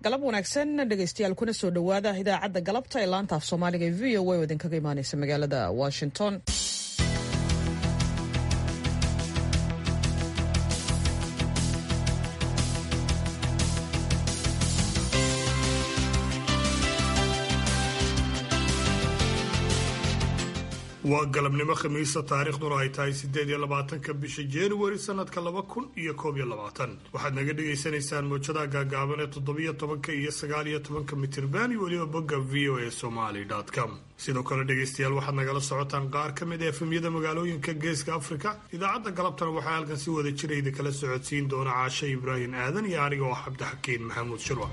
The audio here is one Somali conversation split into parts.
galab wanaagsan dhegaystayaal kuna soo dhowaada idaacadda galabta ee laanta af soomaaliga ee v o a oo idinkaga imaaneysa magaalada washington waa galabnimo khamiisa taariikhduna ay tahay siddeed iyo labaatanka bisha januari sanadka laba kun iyo koob iyo labaatan waxaad naga dhagaysanaysaan mowjadaha gaagaaban ee toddobiyo tobanka iyo sagaal iyo tobanka mitirban iyo weliba bogga v o a somaly com sidoo kale dhegaystayaal waxaad nagala socotaan qaar ka mid a efemyada magaalooyinka geeska afrika idaacadda galabtana waxaa halkan si wada jira idinkala socodsiin doona caashe ibraahim aadan iyo aniga oo cabdixakiin maxamuud shirwa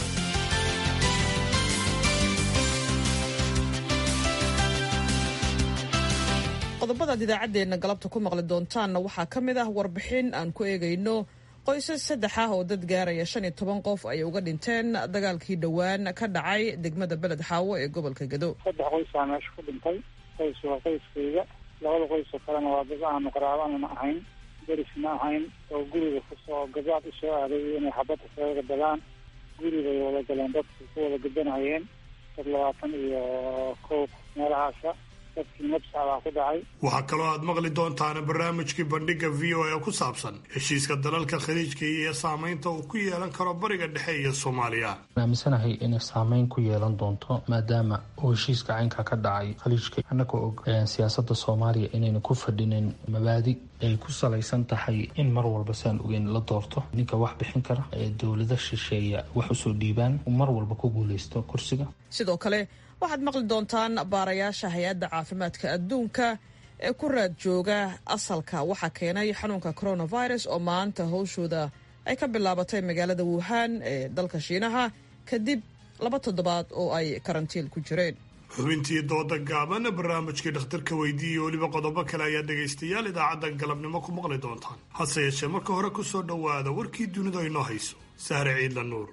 qodobadaad idaacaddeenna galabta ku maqli doontaanna waxaa ka mid ah warbixin aan ku eegayno qoysas saddex ah oo dad gaaraya shan iyo toban qof ay uga dhinteen dagaalkii dhowaan ka dhacay degmada beled xaawo ee gobolka gado saddex qoysaa meesha ku dhintay qoys waa qoyskayga labada qoysoo kalena waa dad aanu qaraabanana ahayn derisna ahayn oo guriga kusoo gabaad usoo aaday inay xabadda kaga galaan guribay wada galeen dadku ku wada gadanayeen dad labaatan iyo kow meelahaasa waxaa kaloo aad maqli doontaan barnaamijkii bandhiga v o a ku saabsan heshiiska dalalka khaliijka iyo saamaynta uu ku yeelan karo bariga dhexe iyo soomaaliya aaminsanahay inay saameyn ku yeelan doonto maadaama uu heshiiska caynka ka dhacay khaliijka annagoo og siyaasada soomaaliya inayna ku fadhinin mabaadi ay ku salaysan tahay in mar walba saan ogeyn la doorto ninka wax bixin kara ee dowlada shisheeya wax usoo dhiibaan mar walba ku guuleysto kursiga sidoo kale waxaad maqli doontaan baarayaasha hay-adda caafimaadka adduunka ee ku raad jooga asalka waxaa keenay xanuunka coronavirus oo maanta howshooda ay ka bilaabatay magaalada wuhan ee dalka shiinaha kadib laba toddobaad oo ay karantiin ku jireen xubintii dooda gaaban barnaamijkii dhakhtarka weydiiya weliba qodobo kale ayaa dhegaystayaal idaacadda galabnimo ku maqli doontaan hase yeeshee marka hore ku soo dhowaada warkii dunidu ay noo hayso sahre ciidla nuur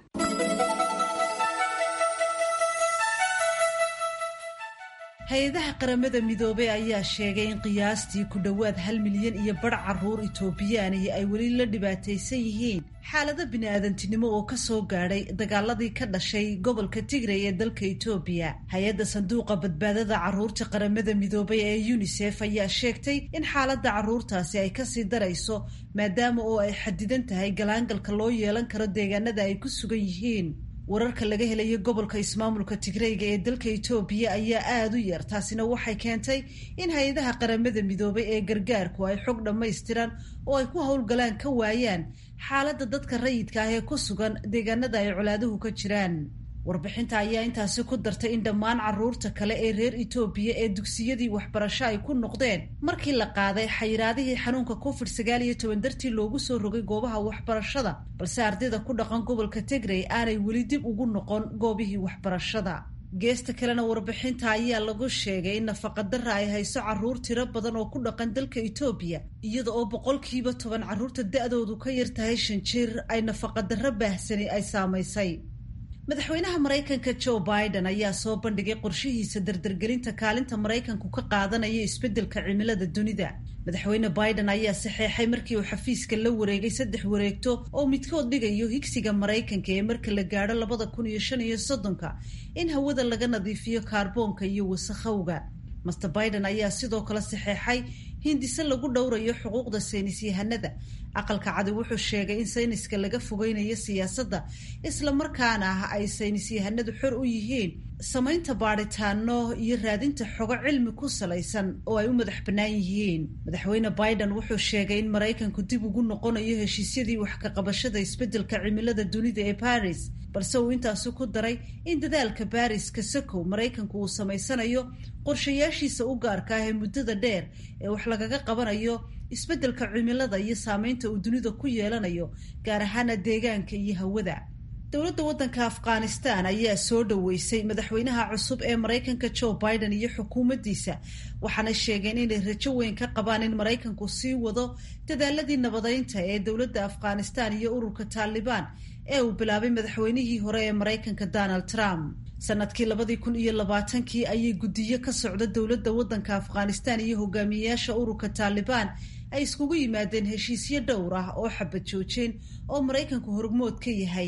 hay-adaha qaramada midoobey ayaa sheegay in qiyaastii ku dhowaad hal milyan iyo badh caruur itoobiyaanihi ay weli la dhibaataysan yihiin xaalado bini-aadantinimo oo ka soo gaadhay dagaaladii ka dhashay gobolka tigray ee dalka itoobiya hay-adda sanduuqa badbaadada caruurta qaramada midoobay ee yunisef ayaa sheegtay in xaaladda caruurtaasi ay kasii darayso maadaama oo ay xadidan tahay galaangalka loo yeelan karo deegaanada ay ku sugan yihiin wararka laga helayo gobolka ismaamulka tigreyga ee dalka itoobiya ayaa aada u yar taasina waxay keentay in hay-adaha qaramada midoobay ee gargaarku ay xog dhammaystiran oo ay ku howlgalaan ka waayaan xaaladda dadka rayidka ah ee ku sugan deegaanada ay colaaduhu ka jiraan warbixinta ayaa intaasi ku dartay in dhammaan caruurta kale ee reer itoobiya ee dugsiyadii waxbarasho ay ku noqdeen markii la qaaday xayiraadihii xanuunka covid sagaal iyo toban dartii loogu soo rogay goobaha waxbarashada balse ardayda ku dhaqan gobolka tigrey aanay weli dib ugu noqon goobihii waxbarashada geesta kalena warbixinta ayaa lagu sheegay in nafaqadara ay hayso caruur tiro badan oo ku dhaqan dalka itoobiya iyada oo boqolkiiba toban caruurta da-doodu ka yar tahay shan jir ay nafaqadaro baahsani ay saamaysay madaxweynaha maraykanka joe biden ayaa soo bandhigay qorshihiisa dardargelinta kaalinta maraykanku ka qaadanaya isbeddelka cimilada dunida madaxweyne biden ayaa saxeexay markii uu xafiiska la wareegay saddex wareegto oo midkood dhigayo higsiga maraykanka ee marka la gaadho labada kun iyo shan iyo soddonka in hawada laga nadiifiyo kaarboonka iyo wasakhowga master biden ayaa sidoo kale saxeexay hindise lagu dhowrayo xuquuqda saynis yahanada aqalka cadi wuxuu sheegay in sayniska laga fogeynayo siyaasadda islamarkaana ah ay saynis yahanadu xor u yihiin samaynta baadhitaano iyo raadinta xogo cilmi ku salaysan oo ay u madax bannaan yihiin madaxweyne biden wuxuu sheegay in maraykanku dib ugu noqonayo heshiisyadii wax ka qabashada isbeddelka cimilada dunida ee baris balse uu intaasi ku daray in dadaalka baris kasakow maraykanku uu samaysanayo qorshayaashiisa u gaarka ah ee muddada dheer ee wax lagaga qabanayo isbeddelka cimilada iyo saameynta uu dunida ku yeelanayo gaar ahaana deegaanka iyo hawada dowladda waddanka afghanistan ayaa soo dhoweysay madaxweynaha cusub ee maraykanka joe biden iyo xukuumaddiisa waxaana sheegeen inay rajo weyn ka qabaan in maraykanku sii wado dadaaladii nabadeynta ee dowladda afghanistan iyo ururka taalibaan ee uu bilaabay madaxweynihii hore ee maraykanka donald trump sanadkii labadii kun iyo labaatankii ayay guddiyo ka socda dowladda waddanka afghanistan iyo hogaamiyeyaasha ururka taalibaan ay iskugu yimaadeen heshiisyo dhowr ah oo xabad joojeen oo maraykanku hormood ka yahay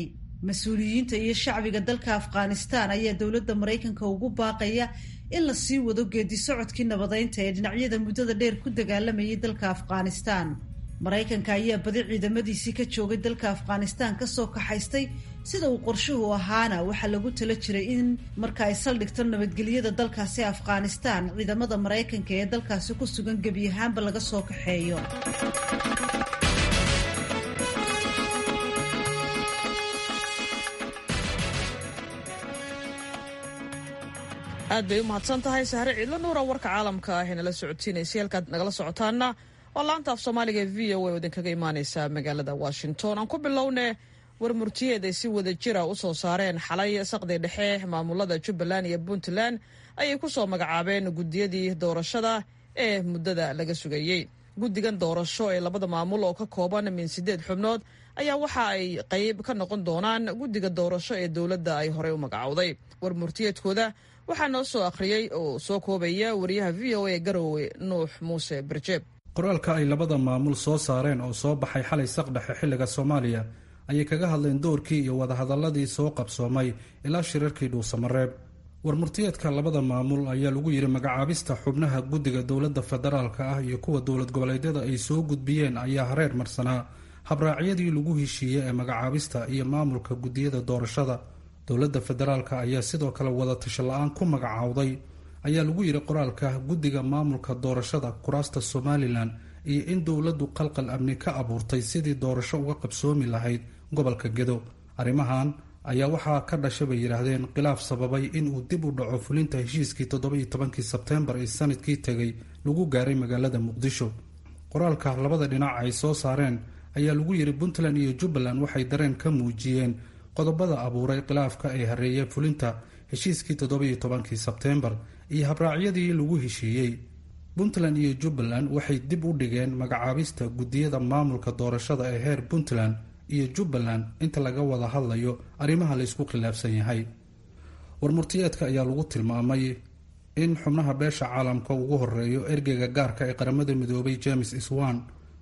mas-uuliyiinta iyo shacbiga dalka afghanistan ayaa dowladda maraykanka ugu baaqaya in la sii wado geedi socodkii nabadeynta ee dhinacyada muddada dheer ku dagaalamayay dalka afghanistan maraykanka ayaa badi ciidamadiisii ka joogay dalka afghanistan kasoo kaxaystay sida uu qorshuhu ahaana waxaa lagu tala jiray in marka ay saldhigto nabadgelyada dalkaasi afghanistan ciidamada maraykanka ee dalkaasi ku sugan gebi ahaanba laga soo kaxeeyo aad bay u mahadsan tahay sahre ciidla nuura warka caalamka ah ee nala socodsiinaysay halkaad nagala socotaana waa laanta af soomaaliga e v o a oo idinkaga imaaneysa magaalada washington aan ku bilowne warmurtiyeed ay si wada jira u soo saareen xalay saqdi dhexe maamulada jubbaland iyo puntland ayay ku soo magacaabeen guddiyadii doorashada ee muddada laga sugayey guddigan doorasho ee labada maamul oo ka kooban min sideed xubnood ayaa waxa ay qayb ka noqon doonaan guddiga doorasho ee dowladda ay horey u magacowday warmurtiyeedkooda waxaa noo soo akhriyey oo soo koobaya wariyaha v o a garowe nuux muuse barjeeb qoraalka ay labada maamul soo saareen oo soo baxay xalay saqdhexe xilliga soomaaliya ayay kaga hadleen doorkii iyo wadahadalladii soo qabsoomay ilaa shirarkii dhuusamareeb warmurtiyeedka labada maamul ayaa lagu yidhi magacaabista xubnaha guddiga dowladda federaalka ah iyo kuwa dowlad goboleedyada ay soo gudbiyeen ayaa hareer marsanaa habraacyadii lagu heshiiyey ee magacaabista iyo maamulka guddiyada doorashada dowladda federaalka ayaa sidoo kale wadatasho la-aan ku magacaawday ayaa lagu yidhi qoraalka guddiga maamulka doorashada kuraasta somalilan iyo in dowladdu qalqal amni ka abuurtay sidii doorasho uga qabsoomi lahayd gobolka gedo arrimahan ayaa waxaa ka dhashay bay yidhaahdeen khilaaf sababay inuu dib u dhaco fulinta heshiiskii toddoba-iyo tobankii sebteembar ee sanadkii tegay lagu gaaray magaalada muqdisho qoraalka labada dhinac ay soo saareen ayaa lagu yidhi puntland iyo jubbaland waxay dareen ka muujiyeen qodobada abuuray khilaafka ee hareeyay fulinta heshiiskii toddoba-iyo tobankii sebteembar iyo habraacyadii lagu heshiiyey puntland iyo jubbaland waxay dib u dhigeen magacaabista guddiyada maamulka doorashada ee heer puntland iyo jubbaland inta laga wada hadlayo arrimaha laysku khilaafsan yahay warmurtiyeedka ayaa lagu tilmaamay in xubnaha beesha caalamka ugu horeeyo ergeyga gaarka ee qaramada midoobay james iswan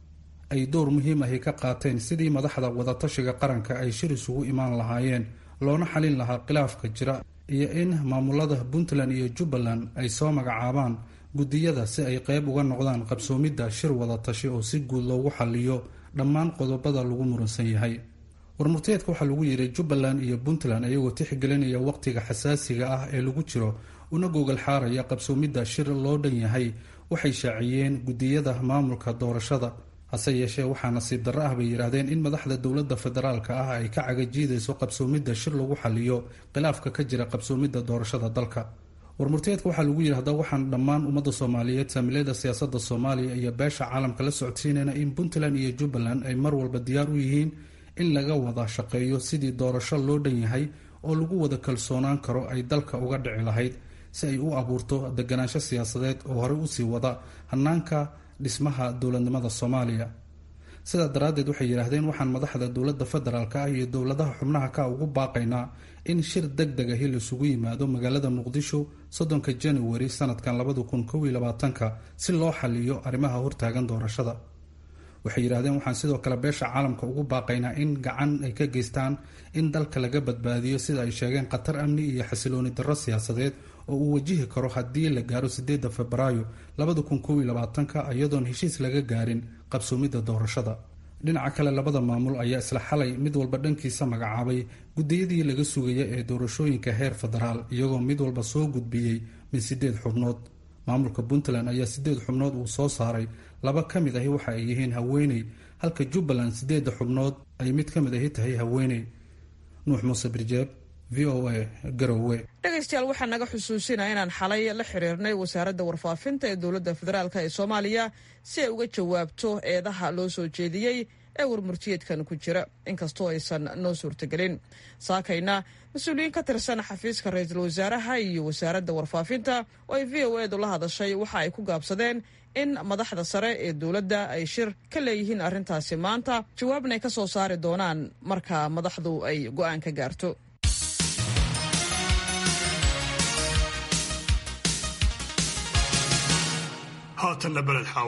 ay door muhiim ahi ka qaateen sidii madaxda wadatashiga qaranka ay shir isugu imaan lahaayeen loona xalin lahaa khilaafka jira iyo in maamulada puntland iyo jubbaland ay soo magacaabaan guddiyada si ay qeyb uga noqdaan qabsoomidda shir wadatashi oo si guud loogu xaliyo dhammaan qodobada lagu muransan yahay warmurteedka waxaa lagu yidhi jubbaland iyo puntland ayagoo tixgelinaya waqtiga xasaasiga ah ee lagu jiro una gogol xaaraya qabsoomidda shir loo dhan yahay waxay shaaciyeen guddiyada maamulka doorashada hase yeeshee waxaa nasiib darro ah bay yidhaahdeen in madaxda dowladda federaalka ah ay ka cagajiidayso qabsoomidda shir lagu xaliyo khilaafka ka jira qabsoomidda doorashada dalka warmurteedka waxaa lagu yidhi haddaba waxaan dhammaan ummadda soomaaliyeed saamilada siyaasadda soomaaliya iyo beesha caalamka la socodsiinayna in puntland iyo jubbaland ay mar walba diyaar u yihiin in laga wada shaqeeyo sidii doorasho loo dhan yahay oo lagu wada kalsoonaan karo ay dalka uga dhici lahayd si ay u abuurto deganaansho siyaasadeed oo horey usii wada hanaanka dhismaha dowladnimada soomaaliya sidaa daraaddeed waxay yidhaahdeen waxaan madaxda dowladda federaalka ah iyo dowladaha xubnaha ka ugu baaqaynaa in shir deg deg ahi laisugu yimaado magaalada muqdisho soddonka januari sanadkan labada kun kow iyo labaatanka si loo xaliyo arrimaha hortaagan doorashada waxay yidhahdeen waxaan sidoo kale beesha caalamka ugu baaqaynaa in gacan ay ka geystaan in dalka laga badbaadiyo sida ay sheegeen khatar amni iyo xasilooni darro siyaasadeed oo uu wajihi karo haddii la gaaro sideedda febraayo labada kun kow iyo labaatanka iyadoon heshiis laga gaarin qabsoomidda doorashada dhinaca kale labada maamul ayaa isla xalay mid walba dhankiisa magacaabay guddiyadii laga sugaya ee doorashooyinka heer federaal iyagoo mid walba soo gudbiyey min sideed xubnood maamulka puntland ayaa sideed xubnood uu soo saaray laba ka mid ahi waxa ay yihiin haweeney halka jubbaland sideedda xubnood ay mid ka mid ahi tahay haweeney nuux muuse birjeeb v o a garowe dhegaystayaal waxaa naga xusuusinaa inaan xalay la xiriirnay wasaaradda warfaafinta ee dowladda federaalk ee soomaaliya si ay uga jawaabto eedaha loo soo jeediyey ee warmurtiyeedkan ku jira inkastoo aysan noo suurtagelin saakayna mas-uuliyiin ka tirsan xafiiska ra-iisul wasaaraha iyo wasaaradda warfaafinta oo ay v o edu la hadashay waxa ay ku gaabsadeen in madaxda sare ee dowladda ay shir ka leeyihiin arrintaasi maanta jawaabna ay ka soo saari doonaan marka madaxdu ay go'aan ka gaarto haatanna beled xaawo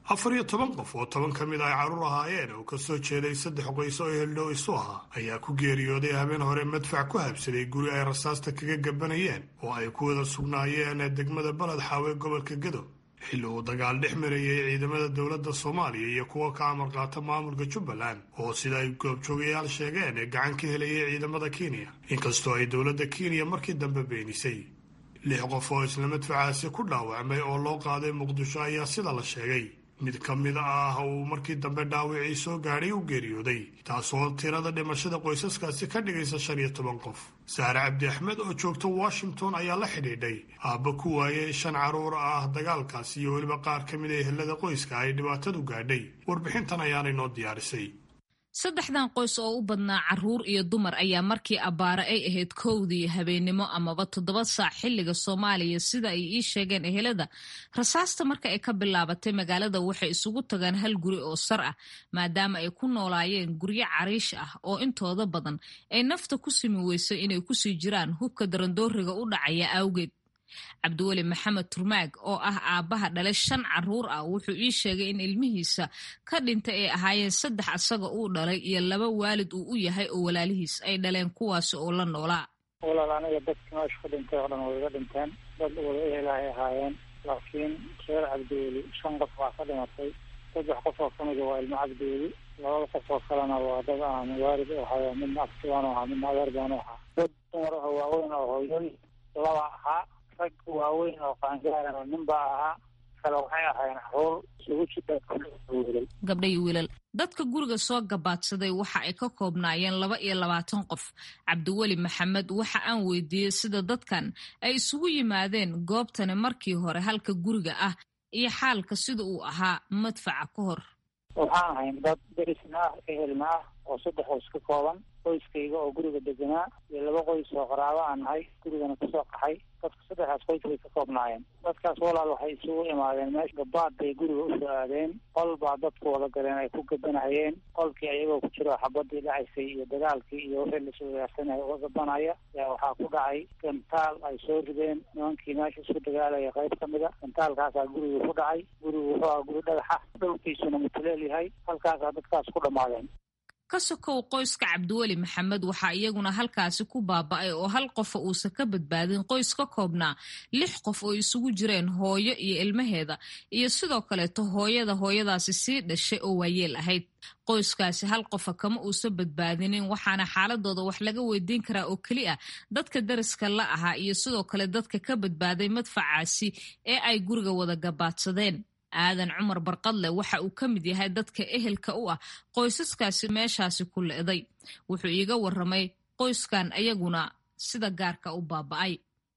afar iyo toban qof oo toban ka mid ay carruur ahaayeen oo ka soo jeeday saddex qoys oo eheldhow isu ahaa ayaa ku geeriyooday habeen hore madfac ku habsaday guri ay rasaasta kaga gabanayeen oo ay ku wada sugnaayeen degmada baled xaawe gobolka gedo xilli uu dagaal dhex marayay ciidamada dowladda soomaaliya iyo kuwa ka amar qaata maamulka jubbaland oo sida ay goobjoogayaal sheegeen ee gacan ka helayay ciidamada kenya inkastoo ay dowladda kenya markii dambe beenisay lix qof oo isla madfacaasi ku dhaawacmay oo loo qaaday muqdisho ayaa sida la sheegay mid ka mid ah uu markii dambe dhaawacii soo gaadhay u geeriyooday taasoo tirada dhimashada qoysaskaasi ka dhigaysa shan iyo toban qof saare cabdi axmed oo joogta washington ayaa la xidhiidhay aabba ku waayay shan carruur ah dagaalkaas iyo weliba qaar ka mid a ehelada qoyska ay dhibaatadu gaadhay warbixintan ayaanay noo diyaarisay saddexdan qoys oo u badnaa carruur iyo dumar ayaa markii abbaare ay ahayd kowdii habeennimo amaba toddoba saac xilliga soomaaliya sida ay ii sheegeen ehelada rasaasta marka ay ka bilaabatay magaalada waxay isugu tagaan hal guri oo sar ah maadaama ay ku noolaayeen guryo cariish ah oo intooda badan ay nafta ku simi weysay inay kusii jiraan hubka darandooriga u dhacaya awgeed cabdiweli maxamed turmaag oo ah aabbaha dhalay shan carruur ah wuxuu ii sheegay in ilmihiisa ka dhintay ay ahaayeen saddex asaga uu dhalay iyo laba waalid uu u yahay oo walaalihiis ay dhaleen kuwaasi oo la noolaa walaal aniga dadka meesha ku dhintay oo dhan way iga dhinteen dad wada ehelahay ahaayeen laakiin reer cabdiweli shan qof baa ka dhimatay saddex qof oo kamida waa ilmo cabdiweli labada qof oo kalena waa dad aan waalid u ahay midna aftibaanu ahaa midna adeer baanu ahaa dad dumar ah waaweyn oo hooyoy laba ahaa rag waaweyn oo qaangaarana nin baa ahaa kale waxay ahaayeen caruur isugu jidha gabdha iyo wiilal dadka guriga soo gabaadsaday waxa ay ka koobnaayeen laba iyo labaatan qof cabdiweli maxamed waxa aan weydiiyey sida dadkan ay isugu yimaadeen goobtani markii hore halka guriga ah iyo xaalka sida uu ahaa madfaca ka hor waxaan ahayn dad derisna ah ehelna ah oo saddex qoys ka kooban qoyskayga oo guriga deganaa iyo laba qoys oo qaraabo aan nahay gurigana kusoo qaxay dadka saddexdaas qoys bay ka koobnaayeen dadkaas walaal waxay isugu imaadeen meesha gabaad bay guriga usoo aadeen qol baa dadku wada galeen ay ku gabanahayeen qolkii ayagoo ku jiro xabadii dhacaysay iyo dagaalkii iyo wixii laswadaarsanaya uga gabanaya yaa waxaa ku dhacay gantaal ay soo rideen nimankii meesha isku dagaalaya qayb ka mida gantaalkaasaa guriga ku dhacay gurigu wuxuu aha guri dhagaxa dhulkiisuna mutuleel yahay halkaasaa dadkaas ku dhammaadeen ka sokow qoyska cabdiweli maxamed waxaa iyaguna halkaasi ku baaba'ay oo hal qofa uusan ka badbaadin qoys ka koobnaa lix qof oo isugu jireen hooyo iyo ilmaheeda iyo sidoo kaleeto hooyada hooyadaasi sii dhashay oo waayeel ahayd qoyskaasi hal qofa kama uusan badbaadinin waxaana xaaladooda wax laga weydiin karaa oo keli ah dadka dariska la ahaa iyo sidoo kale dadka ka badbaaday madfacaasi ee ay guriga wada gabaadsadeen aadan cumar barqadle waxa uu ka mid yahay dadka ehelka u ah qoysaskaasi meeshaasi ku le'day wuxuu iiga waramay qoyskan ayaguna sida gaarka u baaba'ay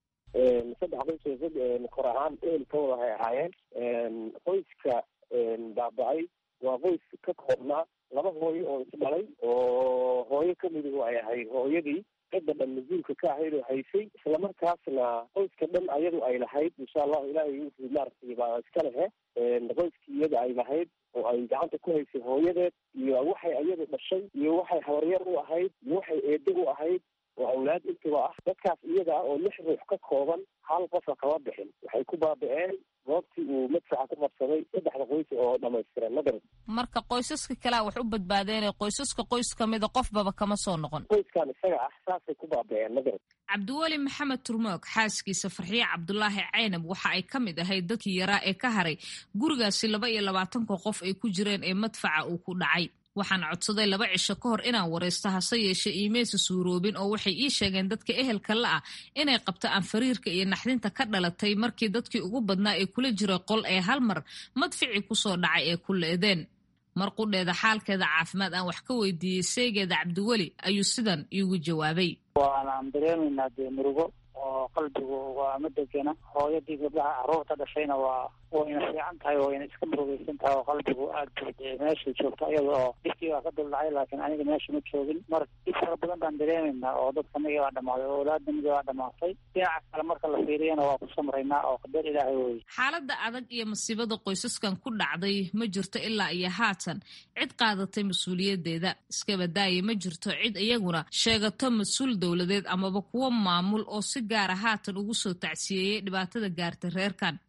saddex qoys kor ahaan ehelkooda waxay ahaayeen qoyska baaba'ay waa qoys ka koobnaa laba hooyo oo isdhalay oo hooyo kamidu ay ahayd hooyadii cidda dhan mas-uulka ka ahayd oo haysay islamarkaasna qoyska dhan ayadu ay lahayd insha allahu ilaahay wuxuu maaragtay baa iska lehe qoyskii iyada ay lahayd oo ay gacanta ku haysay hooyadeed iyo waxay ayadu dhashay iyo waxay habaryar u ahayd iyo waxay eedo u ahayd oo awlaad intiba ah dadkaas iyada ah oo lix ruux ka kooban hal qofa kama bixin waxay ku baaba'een goobtii uu madfaca ku qabsaday saddexda qoys oo dhamaystiran magarad marka qoysaska kalea wax u badbaadeenee qoysaska qoys kamida qofbaba kama soo noqon qoyskan isaga ah saasay ku baaba'een magarad cabdiweli maxamed turmoog xaaskiisa farxiye cabdulaahi caynab waxa ay ka mid ahayd dadkii yaraa ee ka haray gurigaasi laba iyo labaatanka qof ay ku jireen ee madfaca uu ku dhacay waxaan codsaday laba cisho ka hor inaan waraysto hase yeeshee iimaysa suuroobin oo waxay ii sheegeen dadka ehelka la ah inay qabto aan fariirka iyo naxdinta ka dhalatay markii dadkii ugu badnaa ee kula jiray qol ee hal mar madficii kusoo dhacay ee ku leedeen mar qudheeda xaalkeeda caafimaad aan wax ka weydiiyey seegeeda cabdiweli ayuu sidan iigu jawaabay waanaan dareemaynaa dee murugo oo qalbigu waa ma degena hooyadii gabdhaha carruurta dhashayna waa wayna fiican tahay wayna iska murugaysan tahay oo qalbigu aad bu dee meeshay joogto iyada oo dhibkii baa ka duldhacay laakiin aniga meesha ma joogin mar dhib fara badan baan dareemaynaa oo dadkanagii baa dhamaaday oo awlaadnamigii baa dhamaatay dhinaca kale marka la fiiriyana waa ku samraynaa oo qadar ilaahay weye xaaladda adag iyo masiibada qoysaskan ku dhacday ma jirto ilaa iyo haatan cid qaadatay mas-uuliyadeeda iskabadaaya ma jirto cid iyaguna sheegato mas-uul dowladeed amaba kuwo maamul oo si gaara haatan ugu soo tacsiyeeyey dhibaatada gaartay reerkan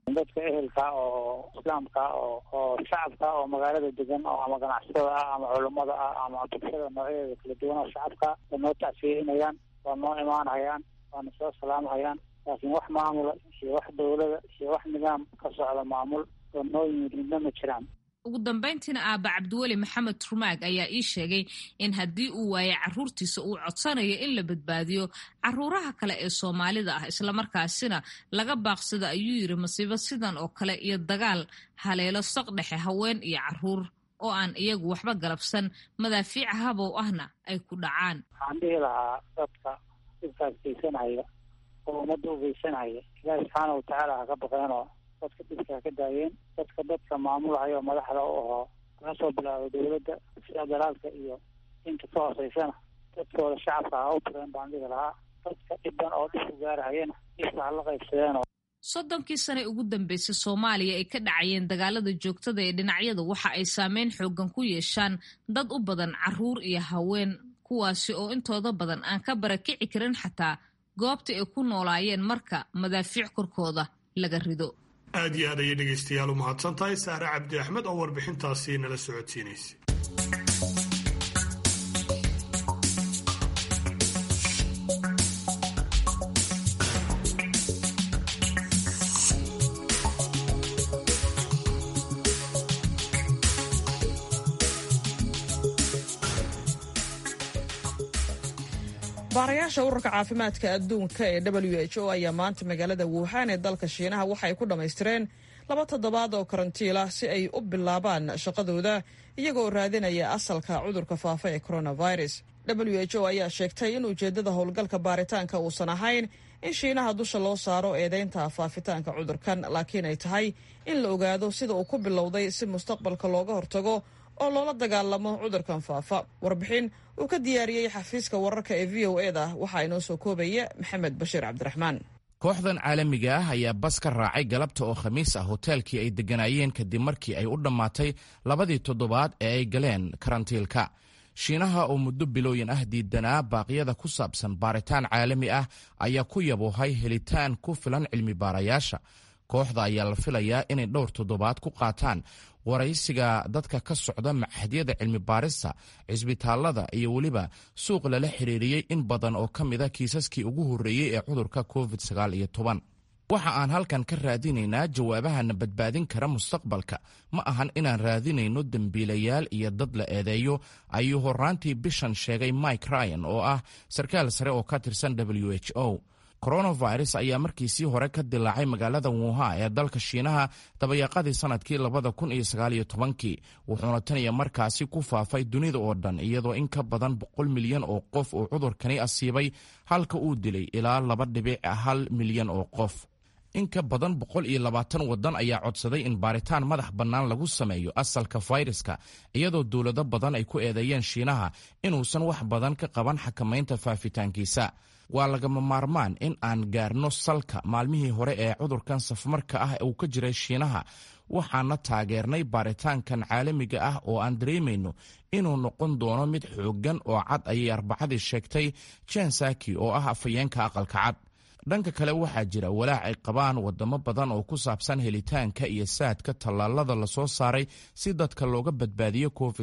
dadka ehelka oo islaamka oo oo shacabka oo magaalada degan oo ama ganacsatada ah ama culummada ah ama bulshada noocyadeeda kala duwan oo shacabka way noo tacsiyeynayaan waa noo imaanhayaan waana soo salaamhayaan laakiin wax maamula iyo wax dawlada iyo wax nidaam ka socda maamul oo noo yimid midna ma jiraan ugu dambayntiina aaba cabdiweli maxamed rumaag ayaa ii sheegay in haddii uu waayo caruurtiisa uu codsanayo in la badbaadiyo caruuraha kale ee soomaalida ah islamarkaasina laga baaqsado ayuu yidhi masiibo sidan oo kale iyo dagaal haleelo saq dhexe haween iyo caruur oo aan iyagu waxba galabsan madaafiica habow ahna ay ku dhacaan waxaan dhihi lahaa dadka dhibkaas geysanaya oo ummadda u geysanaya ilaahi subxaana watacaala ha ka baqeenoo dadka dhibka ha ka daayeen dadka dadka maamulahaya oo madaxda u ahoo laga soo bilaabo dawladda sida dalaalka iyo inta ka hooseysana dadkooda shacabka ha u bireen baan dhihi lahaa dadka dhiban oo dhib u gaarahayana dhibka hala qaybsadeenoo soddonkii sane ugu dambeysay soomaaliya ay ka dhacayeen dagaalada joogtada ee dhinacyadu waxa ay saameyn xoogan ku yeeshaan dad u badan caruur iyo haween kuwaasi oo intooda badan aan ka barakici karin xataa goobta ay ku noolaayeen marka madaafiic korkooda laga rido aad iyo aad ayay dhegaystayaal u mahadsan tahay saare cabdi axmed oo warbixintaasi nala socodsiinaysa baarayaasha ururka caafimaadka adduunka ee w h o ayaa maanta magaalada wuhan ee dalka shiinaha waxa ay ku dhammaystireen laba toddobaad oo karantiil ah si ay u bilaabaan shaqadooda iyagoo raadinaya asalka cudurka faafa ee coronavirus w h o ayaa sheegtay in ujeeddada howlgalka baaritaanka uusan ahayn in shiinaha dusha loo saaro eedeynta faafitaanka cudurkan laakiin ay tahay in la ogaado sida uu ku bilowday si mustaqbalka looga hortago oo loola dagaalamo cudurkan faafa warbixin uu ka diyaariyey xafiiska wararka ee v o eda waxaa inoo soo koobaya maxamed bashiir cabdiraxmaan kooxdan caalamiga ah ayaa bas ka raacay galabta oo khamiis ah hoteelkii ay degganaayeen kadib markii ay u dhammaatay labadii toddobaad ee ay galeen karantiilka shiinaha oo muddo bilooyin ah diidanaa baaqyada ku saabsan baaritaan caalami ah ayaa ku yaboohay helitaan ku filan cilmi baarayaasha kooxda ayaa la filayaa inay dhowr toddobaad ku qaataan waraysiga dadka ka socda machadyada cilmi baarista cisbitaalada iyo weliba suuq lala xiriiriyey in badan oo ka mida kiisaskii ugu horreeyey ee cudurka covid waxa aan halkan ka raadinaynaa jawaabahana badbaadin kara mustaqbalka ma ahan inaan raadinayno dembiilayaal iyo dad la eedeeyo ayuu horraantii bishan sheegay mike ryan oo ah sarkaal sare oo ka tirsan w h o coronavirus ayaa markiisii hore ka dilaacay magaalada wuha ee dalka shiinaha dabayaaqadii sanadkii labada kun iyo sagaaliyo tobankii wuxuuna tan iyo markaasi ku faafay dunida oo dhan iyadoo in ka badan boqol milyan oo qof uu cudurkani asiibay halka uu dilay ilaa laba dhibic hal milyan oo qof in ka badan boqol iyo labaatan waddan ayaa codsaday in baaritaan madax bannaan lagu sameeyo asalka fayraska iyadoo dowlado badan ay ku eedeeyeen shiinaha inuusan wax badan ka qaban xakamaynta faafitaankiisa waa lagama maarmaan in aan gaarno salka maalmihii hore ee cudurkan safmarka ah uu ka jiray shiinaha waxaana taageernay baaritaankan caalamiga ah oo aan dareemayno inuu noqon doono mid xooggan oo cad ayay arbacadii sheegtay jen saki oo ah afhayeenka aqalka cad dhanka kale waxaa jira walaac ay qabaan wadamo badan oo ku saabsan helitaanka iyo saadka tallaalada lasoo saaray si dadka looga badbaadiyo covid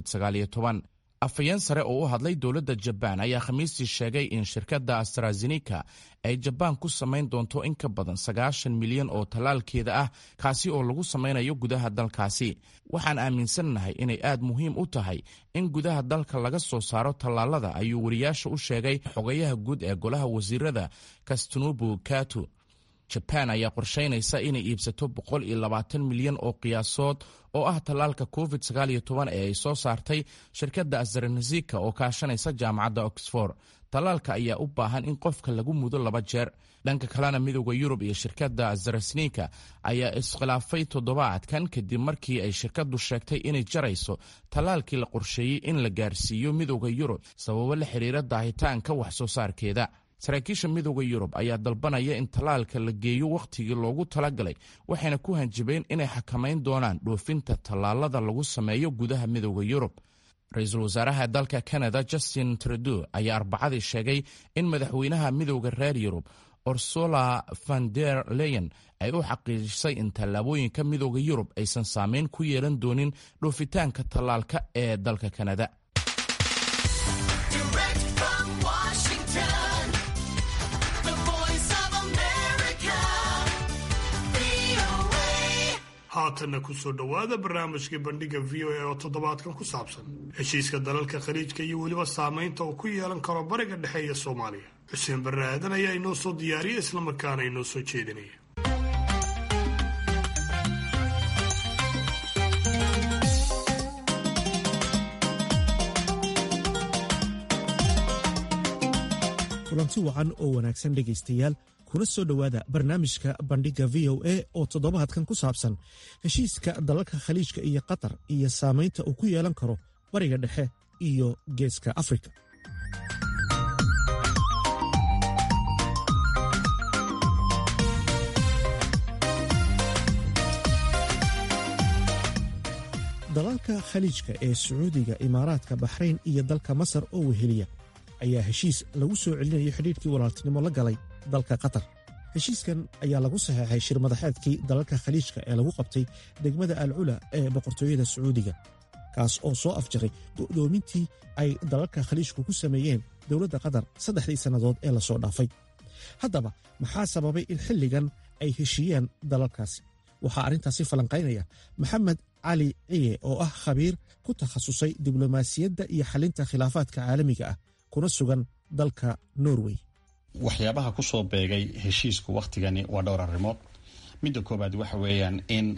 afhayeen sare oo u hadlay dowladda jabaan ayaa khamiistii sheegay in shirkadda astrazenika ay jabaan ku samayn doonto in ka badan sagaashan milyan oo tallaalkeeda ah kaasi oo lagu samaynayo gudaha dalkaasi waxaan aaminsannahay inay aad muhiim u tahay in gudaha dalka laga soo saaro tallaalada ayuu wariyaasha u sheegay xogayaha guud ee golaha wasiirada kastunubu katu jabaan ayaa qorshaynaysa inay iibsato boqol iyo labaatan milyan oo qiyaasood oo ah tallaalka covid sagaaliyo toban ee ay soo saartay shirkadda astrazenika oo kaashanaysa jaamacadda oxford tallaalka ayaa u baahan in qofka lagu mudo laba jeer dhanka kalena midooda yurub iyo shirkadda astrazenika ayaa iskhilaafay toddobaadkan kadib markii ay shirkaddu sheegtay inay jarayso tallaalkii la qorsheeyey in la gaarsiiyo midooda yurub sababo la xiriira daahitaanka wax soo saarkeeda saraakiisha midooda yurub ayaa dalbanaya in tallaalka la geeyo wakhtigii loogu talagalay waxayna ku hanjabeen inay xakamayn doonaan dhoofinta tallaalada lagu sameeyo gudaha midooda yurub ra-iisul wasaaraha dalka canada justin trudeau ayaa arbacadii sheegay in madaxweynaha midooda reer yurub ursula van der leyen ay u xaqiijisay in tallaabooyinka midooda yurub aysan saameyn ku yeelan doonin dhoofitaanka tallaalka ee dalka kanada haatanna ku soo dhowaada barnaamijkii bandhiga v o a oo toddobaadkan ku saabsan heshiiska dalalka khaliijka iyo weliba saamaynta uu ku yeelan karo bariga dhexe iyo soomaaliya xuseen barre aadan ayaa inoo soo diyaariya islamarkaana inoo soo jeedinaya kulanti wacan oo wanaagsan dhegaystayaal kuna soo dhowaada barnaamijka bandhigga v o a oo toddobaadkan ku saabsan heshiiska dalalka khaliijka iyo qatar iyo saamaynta uu ku yeelan karo bariga dhexe iyo geeska afrika dalalka khaliijka ee sacuudiga imaaraadka baxrayn iyo dalka masar oo weheliya ayaa heshiis lagu soo celinayo xidhiidhkii walaaltinimo la galay dalka qatar heshiiskan ayaa lagu saxeexay shir madaxeedkii dalalka khaliijka ee lagu qabtay degmada alcula ee boqortooyada sacuudiga kaas oo soo afjaray go'doomintii ay dalalka khaliijku ku sameeyeen dowladda qatar saddexdii sannadood ee lasoo dhaafay haddaba maxaa sababay in xilligan ay heshiiyaan dalalkaasi waxaa arrintaasi falanqaynaya maxamed cali ciye oo ah khabiir ku takhasusay diblomaasiyadda iyo xalinta khilaafaadka caalamiga ah kuna sugan dalka norway waxyaabaha ku soo beegay heshiisku wakhtigani waa dhowr arrimood midda koowaad waxa weeyaan in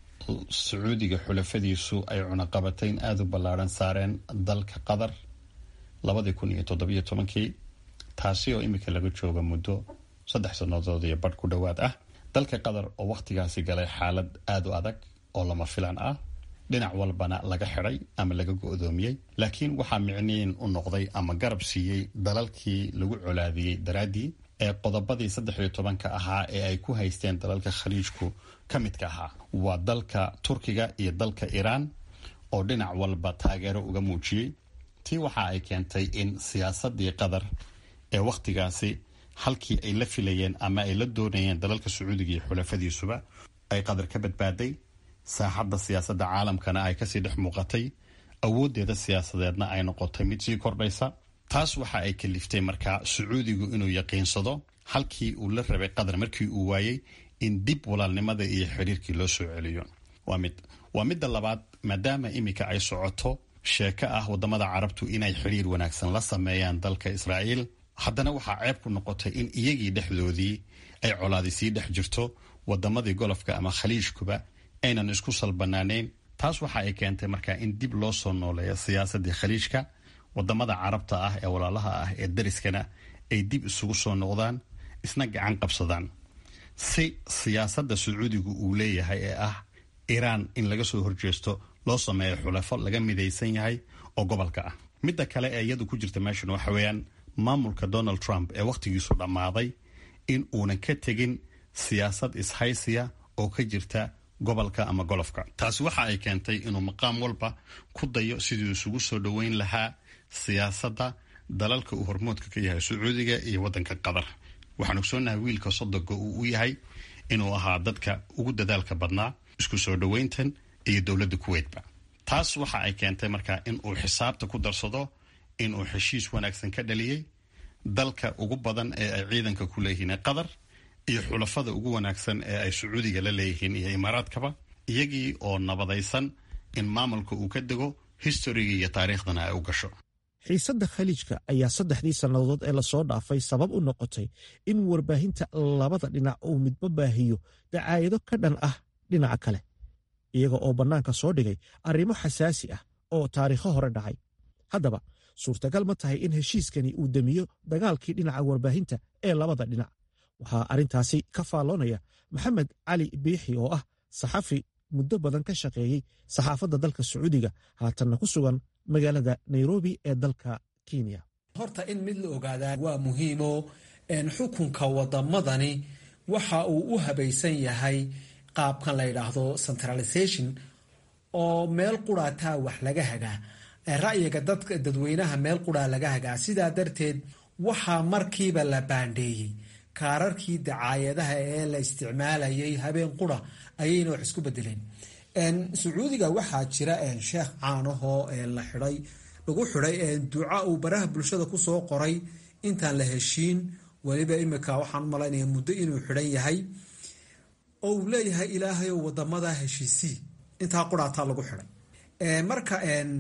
sacuudiga xulafadiisu ay cunaqabatayn aada u ballaadhan saareen dalka qatar labadii kun iyo toddobiyo tobankii taasi oo iminka laga jooga muddo saddex sannadood iyo badh ku dhowaad ah dalka qatar oo wakhtigaasi galay xaalad aada u adag oo lama filan ah dhinac walbana laga xidhay ama laga go-doomiyey laakiin waxaa micniin u noqday ama garab siiyey dalalkii lagu colaadiyey daraaddii ee qodobadii saddex iyo tobanka ahaa ee ay ku haysteen dalalka khaliijku ka midka ahaa waa dalka turkiga iyo dalka iiraan oo dhinac walba taageero uga muujiyey tii waxa ay keentay in siyaasadii qatar ee wakhtigaasi halkii ay la filayeen ama ay la doonayeen dalalka sacuudiga iyo xulafadiisuba ay qatar ka badbaaday saaxadda siyaasadda caalamkana ay kasii dhex muuqatay awooddeeda siyaasadeedna ay noqotay mid sii kordhaysa taas waxa ay kaliftay markaa sacuudigu inuu yaqiinsado halkii uu la rabay qatar markii uu waayey in dib walaalnimada iyo xiriirkii loo soo celiyo waa mid waa midda labaad maadaama iminka ay socoto sheeko ah wadamada carabtu inay xiriir wanaagsan la sameeyaan dalka israa'iil haddana waxaa ceeb ku noqotay in iyagii dhexdoodii ay colaadi sii dhex jirto wadamadii golofka ama khaliijkuba aynan isku salbanaanayn taas waxa ay keentay markaa in dib loo soo nooleeyo siyaasadii khaliijka wadamada carabta ah ee walaalaha ah ee dariskana ay dib isugu soo noqdaan isna gacan qabsadaan si siyaasadda sacuudigu uu leeyahay ee ah iiraan in laga soo horjeesto loo sameeyo xulafo laga midaysan yahay oo gobolka ah midda kale ee iyadu ku jirta meeshan waxa weeyaan maamulka donald trump ee wakhtigiisu dhammaaday in uunan ka tegin siyaasad ishaysiya oo ka jirta gobolka ama golofka taasi waxa ay keentay inuu maqaam walba ku dayo sidii isugu soo dhoweyn lahaa siyaasadda dalalka uu hormoodka ka yahay sacuudiga iyo waddanka qatar waxaan ogsoonahay wiilka sodoga uu u yahay inuu ahaa dadka ugu dadaalka badnaa isku soo dhoweyntan iyo dowladda kuweydba taas waxa ay keentay markaa in uu xisaabta ku darsado inuu heshiis wanaagsan ka dhaliyey dalka ugu badan ee ay ciidanka ku leeyihiin qatar iyo xulafada ugu wanaagsan ee ay sacuudiga la leeyihiin iyo imaaraadkaba iyagii oo nabadaysan in maamulka uu ka dego historigii iyo taariikhdana ay u gasho xiisadda khaliijka ayaa saddexdii sannadood ee lasoo dhaafay sabab u noqotay in warbaahinta labada dhinac uu midba baahiyo dacaayado ka dhan ah dhinaca kale iyaga oo bannaanka soo dhigay arrimo xasaasi ah oo taariikho hore dhacay haddaba suurtagal ma tahay in heshiiskani uu demiyo dagaalkii dhinaca warbaahinta ee labada dhinac waxaa arrintaasi ka faalloonaya maxamed cali biixi oo ah saxafi muddo badan ka shaqeeyey saxaafadda dalka sacuudiga haatanna ku sugan magaalada nairobi ee dalka kenya horta in mid la ogaadaa waa muhiimo xukunka wadamadani waxa uu u habaysan yahay qaabkan la yidhaahdo centralization oo meel quraataa wax laga hagaa ra'yiga dadka dadweynaha meel quraa laga hagaa sidaa darteed waxaa markiiba la baandheeyey kaararkii dacaayadaha ee la isticmaalayay habeen qura ayayna wax isku bedeleen sacuudiga waxaa jira sheekh caanahoo la xiday lagu xidhay duca uu baraha bulshada kusoo qoray intaan la heshiin weliba imika waxaan u malaynaya muddo inuu xidhan yahay oo uu leeyahay ilaahayow wadamada heshiisii intaa quraataa lagu xidhay marka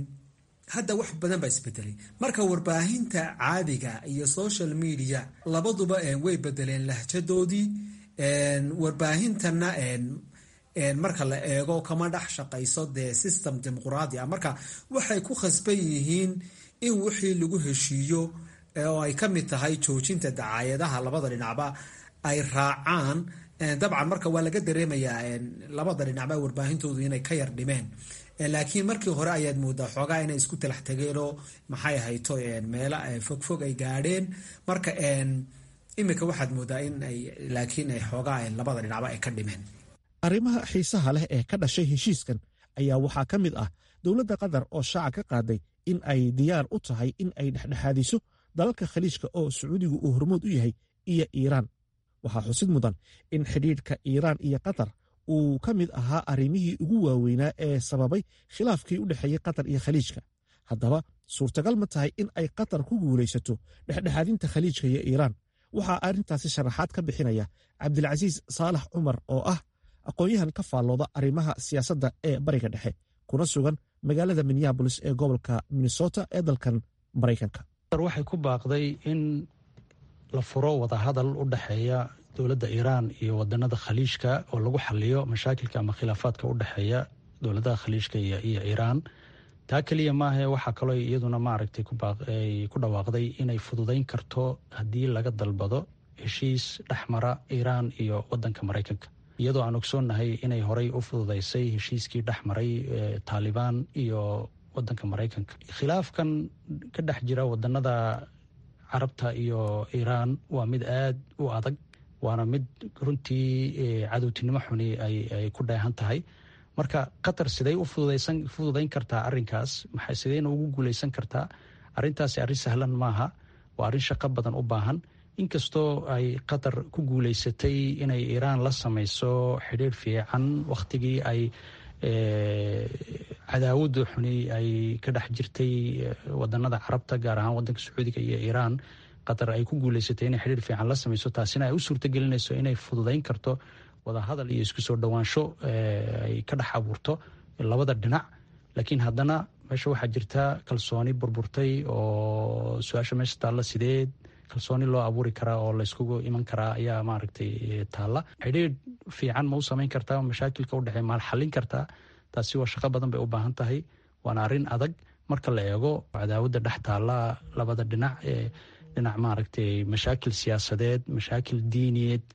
hadda wax badan baa isbedelay marka warbaahinta caadiga iyo social media labaduba way bedeleen lahjadoodii warbaahintana marka la eego kama dhex shaqayso dee system dimuquraadi ah marka waxay ku khasban yihiin in wixii lagu heshiiyo oo ay ka mid tahay joojinta dacaayadaha labada dhinacba ay raacaan dabcan marka waa laga dareemayaa labada dhinacba warbaahintoodu inay ka yar dhimeen laakiin markii hore ayaad moodaa xoogaa inay isku talax tageenoo maxay ahayto meelo fogfog ay gaadheen marka imika waxaad moodaa in ay laakiin ay xoogaa labada dhinacba ay ka dhimeen arrimaha xiisaha leh ee ka dhashay heshiiskan ayaa waxaa ka mid ah dowladda qatar oo shaaca ka qaaday in ay diyaar u tahay in ay dhexdhexaadiso dalalka khaliijka oo sacuudigu uu hormood u yahay iyo iiraan waxaa xusid mudan in xidhiidhka iiraan iyo qatar uu ka mid ahaa arrimihii ugu waaweynaa ee sababay khilaafkii u dhexeeyey qatar iyo khaliijka haddaba suurtagal ma tahay in ay qatar ku guulaysato dhexdhexaadinta khaliijka iyo iiraan waxaa arrintaasi sharaxaad ka bixinaya cabdilcasiis saalax cumar oo ah aqoon-yahan ka faallooda arrimaha siyaasadda ee bariga dhexe kuna sugan magaalada minneabolis ee gobolka minnesota ee dalkan maraykanka waxay ku baaqday in la furo wadahadal u dhexeeya dowladda iiraan iyo wadanada khaliijka oo lagu xaliyo mashaakilka ama khilaafaadka u dhexeeya dowladaha khaliijka iyo iiraan taa keliya maahae waxaa kaloo iyaduna maaragtay ku dhawaaqday inay fududayn karto haddii laga dalbado heshiis dhexmara iiraan iyo wadanka maraykanka iyadoo aan ogsoonnahay inay horey u fududaysay heshiiskii dhexmaray taalibaan iyo wadanka maraykanka khilaafkan ka dhex jira wadanada carabta iyo iiraan waa mid aad u adag waana mid runtii cadowtinimo xuni ay ku dheehan tahay marka qatar siday u fududayn kartaa arinkaas maxay sideyna ugu guuleysan kartaa arintaasi arrin sahlan maaha waa arrin shaqo badan u baahan inkastoo ay qatar ku guuleysatay inay iiraan la samayso xidhiir fiican wakhtigii ay cadaawada xuni ay ka dhex jirtay wadanada carabta gaar ahaan wadanka sacuudiga iyo iiraan qatar ay ku guuleysatay inay xidhiir fiican la samayso taasina ay u suurtagelinayso inay fududayn karto wadahadal iyo isku soo dhowaansho ay ka dhex abuurto labada dhinac laakiin haddana meesha waxaa jirta kalsooni burburtay oo su-aasha meesha taalla sideed kalsooni loo abuuri karaa oo layskugu iman karaa ayaa maaragtay taalla xidhiir fiican ma u samayn kartaa mashaakilka udhexeey maal xallin kartaa taasi waa shaqo badan bay u baahan tahay waana arrin adag marka la eego cadaawada dhex taalla labada dhinac ee dhinac maaragtay mashaakil siyaasadeed mashaakil diiniyeed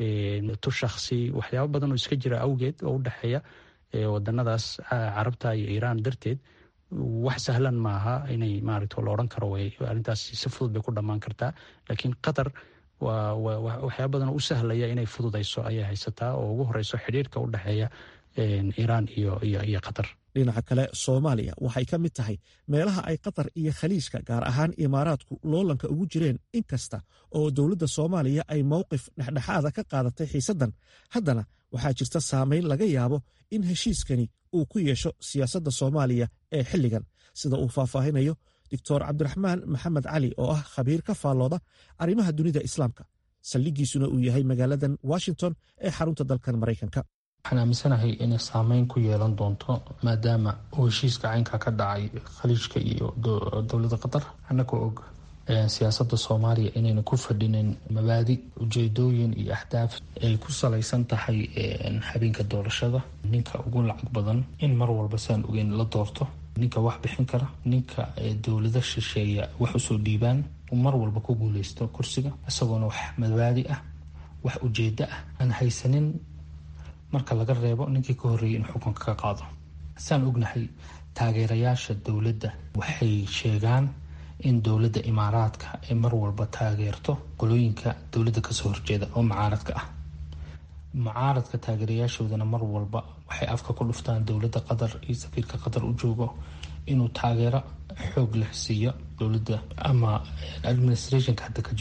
tu shaksi waxyaabo badan oo iska jira awgeed oo u dhexeeya wadanadaas carabta iyo iiraan darteed wax sahlan maaha inay maaragta la odhan karo arrintaas si fudud bay ku dhammaan kartaa laakiin qatar waa waxyaaba badan oo u sahlaya inay fududayso ayay haysataa oo ugu horeyso xidhiirka u dhexeeya iiraan iyo iyo qatar dhinaca kale soomaaliya waxay ka mid tahay meelaha ay qatar iyo khaliijka gaar ahaan imaaraadku loolanka ugu jireen inkasta oo dowladda soomaaliya ay mowqif dhexdhexaada ka qaadatay xiisaddan haddana waxaa jirta saameyn laga yaabo in heshiiskani uu ku yeesho siyaasadda soomaaliya ee xilligan sida uu faahfaahinayo doctor cabdiraxmaan maxamed cali oo ah khabiir ka faallooda arrimaha dunida islaamka saldhigiisuna uu yahay magaaladan washington ee xarunta dalkan maraykanka waxaan aaminsanahay inay saameyn ku yeelan doonto maadaama uu heshiiska caynka ka dhacay khaliijka iyo dowladda qatar annagoo og siyaasadda soomaaliya inayna ku fadhinin mabaadi ujeedooyin iyo ahdaaf ay ku salaysan tahay habeenka doorashada ninka ugu lacag badan in mar walba saan ogeyn la doorto ninka wax bixin kara ninka dowlada shisheeya wax usoo dhiibaan mar walba ku guuleysto kursiga isagoona wax mabaadi ah wax ujeedo ah aan haysanin marka laga reebo ninkii ka horreeyay in xukunka ka qaado saan ognahay taageerayaasha dowladda waxay sheegaan in dowladda imaaraadka ay mar walba taageerto qolooyinka dowladda kasoo horjeeda oo mucaaradka ah mucaaradka taageerayaashoodana mar walba waxay afka ku dhuftaan dowladda qatar iyo safiirka qatar u joogo inuu taageero xoog leh siiyo dowladda ama administrationka hadda ka jiro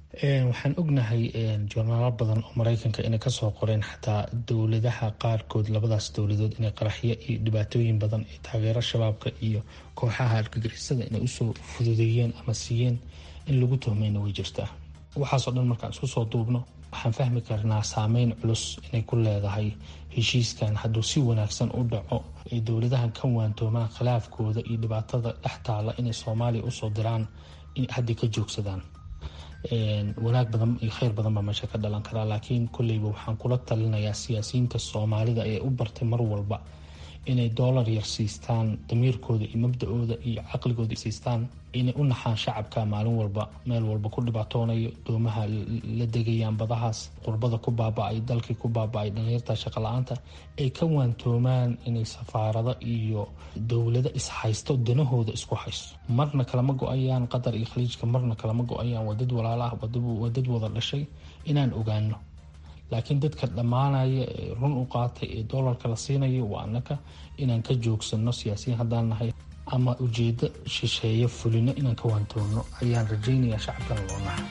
waxaan ognahay joornaalo badan oo mareykanka inay kasoo qoreen xataa dowladaha qaarkood labadaas dowladood inay qaraxyo iyo dhibaatooyin badan ee taageero shabaabka iyo kooxaha argagixisada inay usoo fududeeyeen ama siiyeen in lagu tuhmayna way jirtaa waxaasoo dhan markaan isku soo duubno waxaan fahmi karnaa saameyn culus inay ku leedahay heshiiskan hadduu si wanaagsan u dhaco ay dowladahan ka waantoomaan khilaafkooda iyo dhibaatada dhex taala inay soomaaliya usoo diraan hadday ka joogsadaan wanaag badan iyo kheyr badan baa meesha ka dhalan karaa laakiin kolleyba waxaan kula talinayaa siyaasiyiinta soomaalida ee u bartay mar walba inay doolar yar siistaan damiirkooda iyo mabda-ooda iyo caqligooda siistaan inay u naxaan shacabka maalin walba meel walba ku dhibaatoonayo doomaha la degayaan badahaas qurbada ku baaba-ay dalkii ku baaba-ay dhalinyarta shaqo-la-aanta ay ka waantoomaan inay safaarado iyo dowlado ishaysto danahooda isku haysto marna kalama go-ayaan qatar iyo khaliijka marna kalama go-ayaan waa dad walaala ah waa dad wada dhashay inaan ogaano laakiin dadka dhammaanaya ee run u qaatay ee doolarka la siinayo waa annaka inaan ka joogsano siyaasiyiin haddaan nahay ama ujeedo shisheeyo fulino inaan ka waantoonno ayaan rajaynayaa shacabkana loo naxa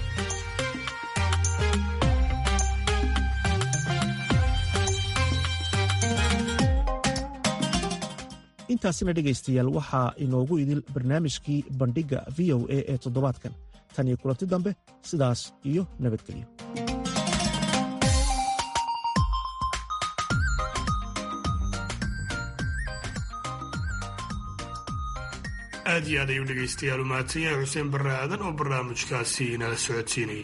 intaasina dhegaystayaal waxaa inoogu idil barnaamijkii bandhigga v o a ee toddobaadkan tan iyo kulanti dambe sidaas iyo nabadgelyo aad iyo aad ayuu dhegaystayaal u mahadsan yahay xuseen barre aadan oo barnaamijkaasi inala socodsiinayay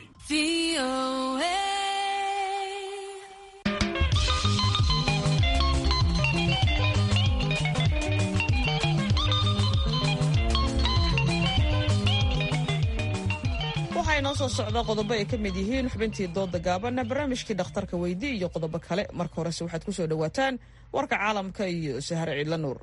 waxaa inoo soo socda qodobo ay ka mid yihiin xubintii dooda gaabanna barnaamijkii dhakhtarka weydi iyo qodobo kale marka horese waxaad ku soo dhowaataan warka caalamka iyo sahare ciidla nuur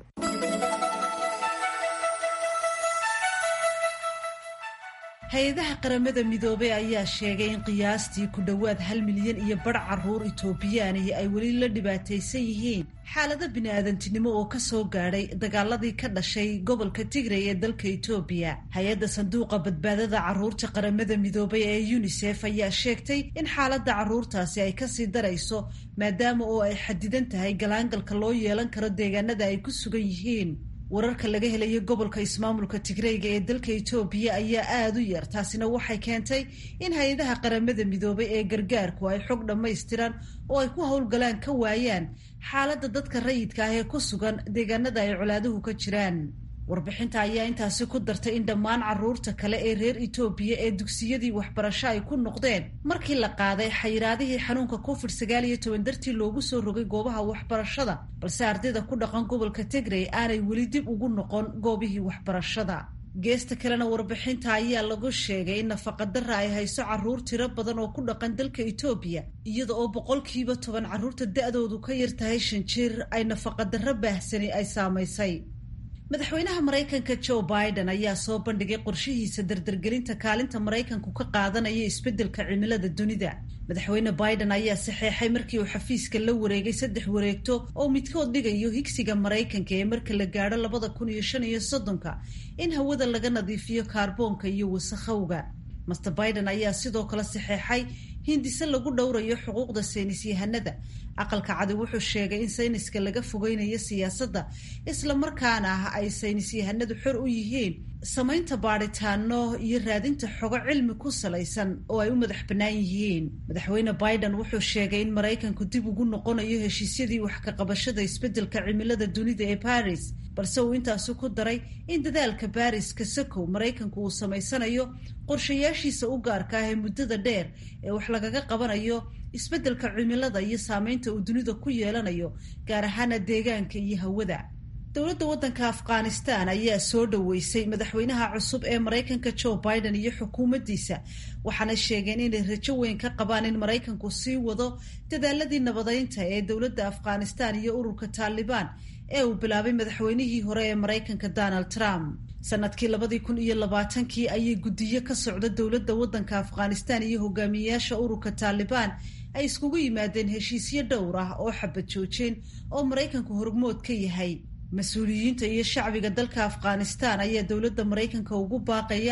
hay-adaha qaramada midoobey ayaa sheegay in qiyaastii ku dhowaad hal milyan iyo badh caruur itoobiyaanihi ay weli la dhibaataysan yihiin xaalado bini-aadantinimo oo kasoo gaadhay dagaaladii ka dhashay gobolka tigray ee dalka itoobiya hay-adda sanduuqa badbaadada caruurta qaramada midoobay ee yunisef ayaa sheegtay in xaaladda caruurtaasi ay kasii darayso maadaama oo ay xadidan tahay galaangalka loo yeelan karo deegaanada ay ku sugan yihiin wararka laga helayo gobolka ismaamulka tigreyga ee dalka itoobiya ayaa aada u yar taasina waxay keentay in hay-adaha qaramada midoobay ee gargaarku ay xog dhammaystiran oo ay ku howlgalaan ka waayaan xaaladda dadka rayidka ah ee ku sugan deegaanada ay colaaduhu ka jiraan warbixinta ayaa intaasi ku dartay in dhammaan caruurta kale ee reer itoobiya ee dugsiyadii waxbarasho ay ku noqdeen markii la qaaday xayiraadihii xanuunka covid sagaal iyo toban dartii loogu soo rogay goobaha waxbarashada balse ardayda ku dhaqan gobolka tigrey aanay weli dib ugu noqon goobihii waxbarashada geesta kalena warbixinta ayaa lagu sheegay in nafaqadara ay hayso caruur tiro badan oo ku dhaqan dalka itoobiya iyada oo boqolkiiba toban caruurta da-doodu ka yar tahay shan jir ay nafaqadaro baahsani ay saamaysay madaxweynaha maraykanka joe biden ayaa soo bandhigay qorshihiisa dardargelinta kaalinta maraykanku ka qaadanaya isbeddelka cimilada dunida madaxweyne biden ayaa saxeexay markii uu xafiiska la wareegay saddex wareegto oo midkood dhigayo higsiga maraykanka ee marka la gaadho labada kun iyo shan iyo soddonka in hawada laga nadiifiyo kaarboonka iyo wasakhowga master biden ayaa sidoo kale saxeexay hindise lagu dhowrayo xuquuqda saynis yahanada aqalka cadi wuxuu sheegay in sayniska laga fogeynayo siyaasadda islamarkaana ah ay saynis yahanadu xor u yihiin samaynta baadhitaano iyo raadinta xogo cilmi ku salaysan oo ay u madax bannaan yihiin madaxweyne biden wuxuu sheegay in maraykanku dib ugu noqonayo heshiisyadii wax ka qabashada isbeddelka cimilada dunida ee baris balse uu intaasi ku daray in dadaalka baris kasakow maraykanku uu samaysanayo qorshayaashiisa u gaarka ah ee muddada dheer ee wax lagaga qabanayo isbeddelka cimilada iyo saameynta uu dunida ku yeelanayo gaar ahaana deegaanka iyo hawada dowladda waddanka afghanistan ayaa soo dhoweysay madaxweynaha cusub ee maraykanka joe biden iyo xukuumaddiisa waxaana sheegeen inay rajo weyn ka qabaan in maraykanku sii wado dadaaladii nabadeynta ee dowladda afghanistan iyo ururka taalibaan ee uu bilaabay madaxweynihii hore ee maraykanka donald trump sanadkii labadii kun iyo labaatankii ayay guddiyo ka socda dowladda waddanka afghanistan iyo hogaamiyeyaasha ururka taalibaan ay iskugu yimaadeen heshiisyo dhowr ah oo xabad joojeen oo maraykanku hormood ka yahay mas-uuliyiinta iyo shacbiga dalka afghanistan ayaa dowladda maraykanka ugu baaqaya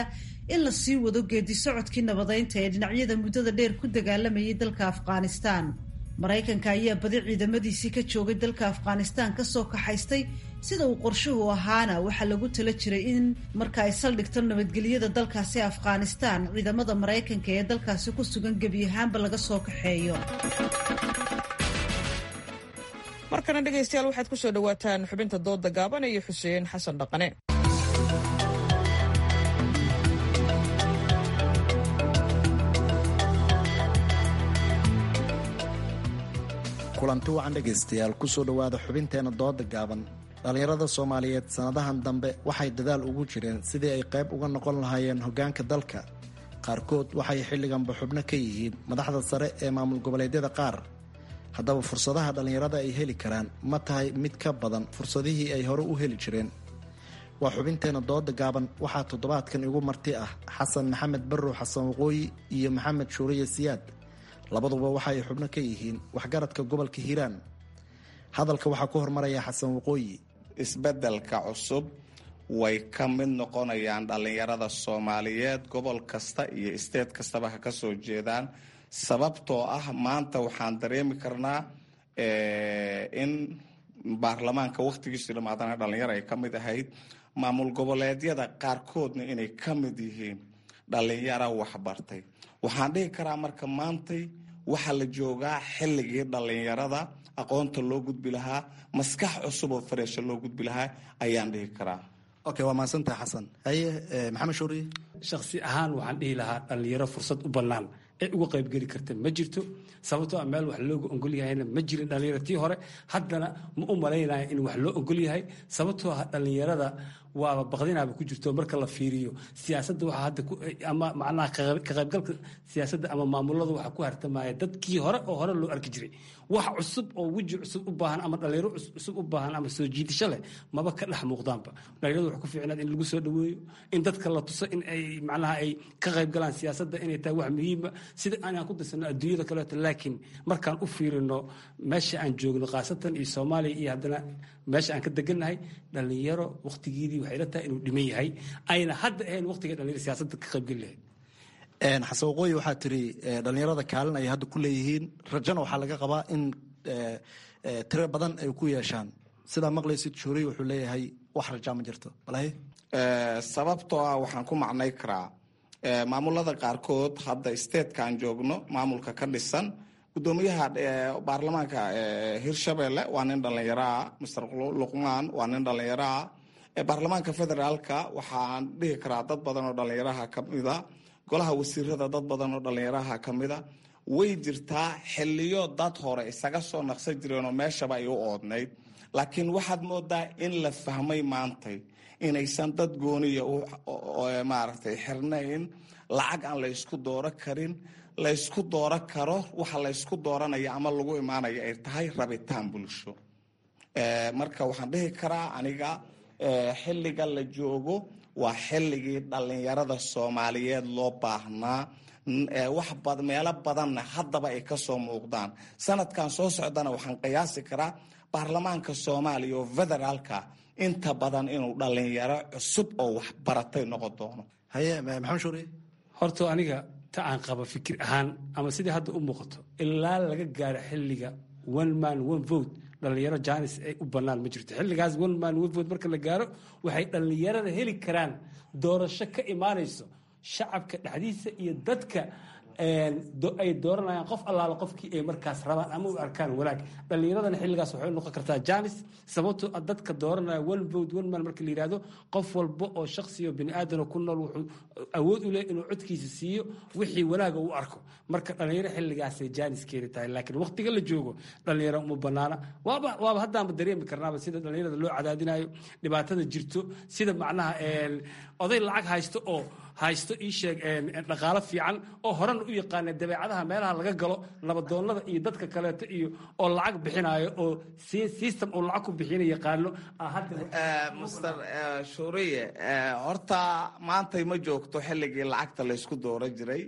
in la sii wado geedi socodkii nabadeynta ee dhinacyada muddada dheer ku dagaalamayay dalka afghanistaan maraykanka ayaa badi ciidamadiisii ka joogay dalka afghanistaan kasoo kaxaystay sida uu qorshuhu ahaana waxaa lagu tala jiray in marka ay saldhigto nabadgelyada dalkaasi afghanistaan ciidamada maraykanka ee dalkaasi ku sugan gebi ahaanba laga soo kaxeeyo markana dhegaystayaal waxaad ku soo dhowaataan xubinta dooda gaaban iyo xuseen xasan dhaqane kulanti wacan dhegaystayaal kusoo dhowaada xubinteena dooda gaaban dhallinyarada soomaaliyeed sannadahan dambe waxay dadaal ugu jireen sidii ay qayb uga noqon lahaayeen hoggaanka dalka qaarkood waxay xilliganba xubno ka yihiin madaxda sare ee maamul goboleedyada qaar haddaba fursadaha dhallinyarada ay heli karaan ma tahay mid ka badan fursadihii ay hore u heli jireen waa xubinteena dooda gaaban waxaa toddobaadkan igu marti ah xasan maxamed barrow xasan waqooyi iyo maxamed shuuriye siyaad labaduba waxa ay xubno ka yihiin waxgaradka gobolka hiiraan hadalka waxaa ku hormaraya xasan waqooyi isbeddelka cusub way ka mid noqonayaan dhallinyarada soomaaliyeed gobol kasta iyo isteed kastaba ha ka soo jeedaan sababtoo ah maanta waxaan dareemi karnaa in baarlamaanka wakhtigiisu dhamaadana dhallinyaro ay ka mid ahayd maamul goboleedyada qaarkoodna inay ka mid yihiin dhallinyaro waxbartay waxaan dhihi karaa marka maantay waxaa la joogaa xilligii dhallinyarada aqoonta loo gudbi lahaa maskax cusub oo fareesha loo gudbi lahaa ayaan dhihi karaa okay waa mahadsantaha xasan haye maxamed shuuriye shakhsi ahaan waxaan dhihi lahaa dhallinyaro fursad u bannaan ee uga qaybgeli karta ma jirto sababtoo a meel wax looga ogol yahayna ma jirin dhallinyaro tii hore haddana ma u malaynaya in wax loo ogol yahay sababtoo ah dhallinyarada waaba baqdinaaba ku jirto marka la fiiriyo siyaasadda waxaa hadda ama macnaha ka qaybgalka siyaasadda ama maamulada waxaa ku hartamaya dadkii hore oo hore loo arki jiray wax cusub oo weji cusub u baahan ama dhallinyaro cusub u baahan ama soo jiidasho leh maba ka dhex muuqdaanba dhallinyarada waxaa ku fiicnaad in lagu soo dhaweeyo in dadka la tuso in ay macnaha ay ka qayb galaan siyaasadda inay tahay wax muhiima sida aanaan ku darsano adduunyada kaleeto laakiin markaan u fiirino meesha aan joogno khaasatan iyo soomaaliya iyo haddana meesha aan ka degannahay dhallinyaro wakhtigeedii waxay la tahay inuu dhiman yahay ayna hadda ahayn wakhtiga dhallinyaro siyaasadda ka qaybgeli lahayd xasan waqooyi waxaa tiri dhallinyarada kaalin ay hadda ku leeyihiin rajana waxaa laga qabaa in tiro badan ay ku yeeshaan sidaa maqlaysid shuuriy wuxuu leeyahay wax rajaa ma jirto walahi sababtoo ah waxaan ku macnay karaa maamulada qaarkood hadda stateka aan joogno maamulka ka dhisan gudoomiyaha baarlamaanka hirshabelle waa nin dhallinyaroa master luqmaan waa nin dhallinyaroa baarlamaanka federaalka waxaan dhihi karaa dad badan oo dhallinyaraha kamida golaha wasiirada dad badan oo dhallinyaraha kamida way jirtaa xiliyo dad hore isaga soo naqsan jireenoo meeshaba ay u oodnayd laakiin waxaad moodaa in la fahmay maantay inaysan dad gooniya maaragtay xirnayn lacag aan la ysku dooro karin laysku dooro karo waxa laysku dooranaya ama lagu imaanaya ay tahay rabitaan bulsho marka waxaan dhihi karaa aniga xilliga la joogo waa xilligii dhallinyarada soomaaliyeed loo baahnaa wax meelo badanna haddaba ay kasoo muuqdaan sanadkan soo socdana waxaan qiyaasi karaa baarlamaanka soomaaliya oo federaalka inta badan inuu dhallinyaro cusub oo waxbaratay noqon doono haye maxamed shuuriye horta aniga ta aan qaba fikir ahaan ama sidii hadda u muuqato ilaa laga gaaro xilliga one man one vote dhallinyaro janis ay u bannaan ma jirto xilligaas one man one vote marka la gaaro waxay dhallinyarada heli karaan doorasho ka imaanayso shacabka dhexdiisa iyo dadka ay dooranayaan qof allaala qofkii ay markaas rabaan ama u arkaan wanaag dhallinyaradana xilligaas waxay noqon kartaa janis sababtoo dadka dooranaya one vote one man marka la yidhahdo qof walba oo shaksiyo bini aadano ku nool wuxuu awood u leh inuu codkiisa siiyo wixii wanaaga u arko marka dhallinyaro xilligaasay janis keeni tahay laakiin waqtiga la joogo dhallinyaro uma banaana waaba waaba haddaanba dareemi karnaaba sida dhallinyarada loo cadaadinayo dhibaatada jirto sida macnaha oday lacag haysto oo haysto ii sheeg dhaqaalo fiican oo horena u yaqaana dabeecadaha meelaha laga galo nabadoonnada iyo dadka kaleeto iyo oo lacag bixinayo oo system oo lacag ku bixina yaqaano master shuuriye horta maantay ma joogto xilligii lacagta laysku dooro jiray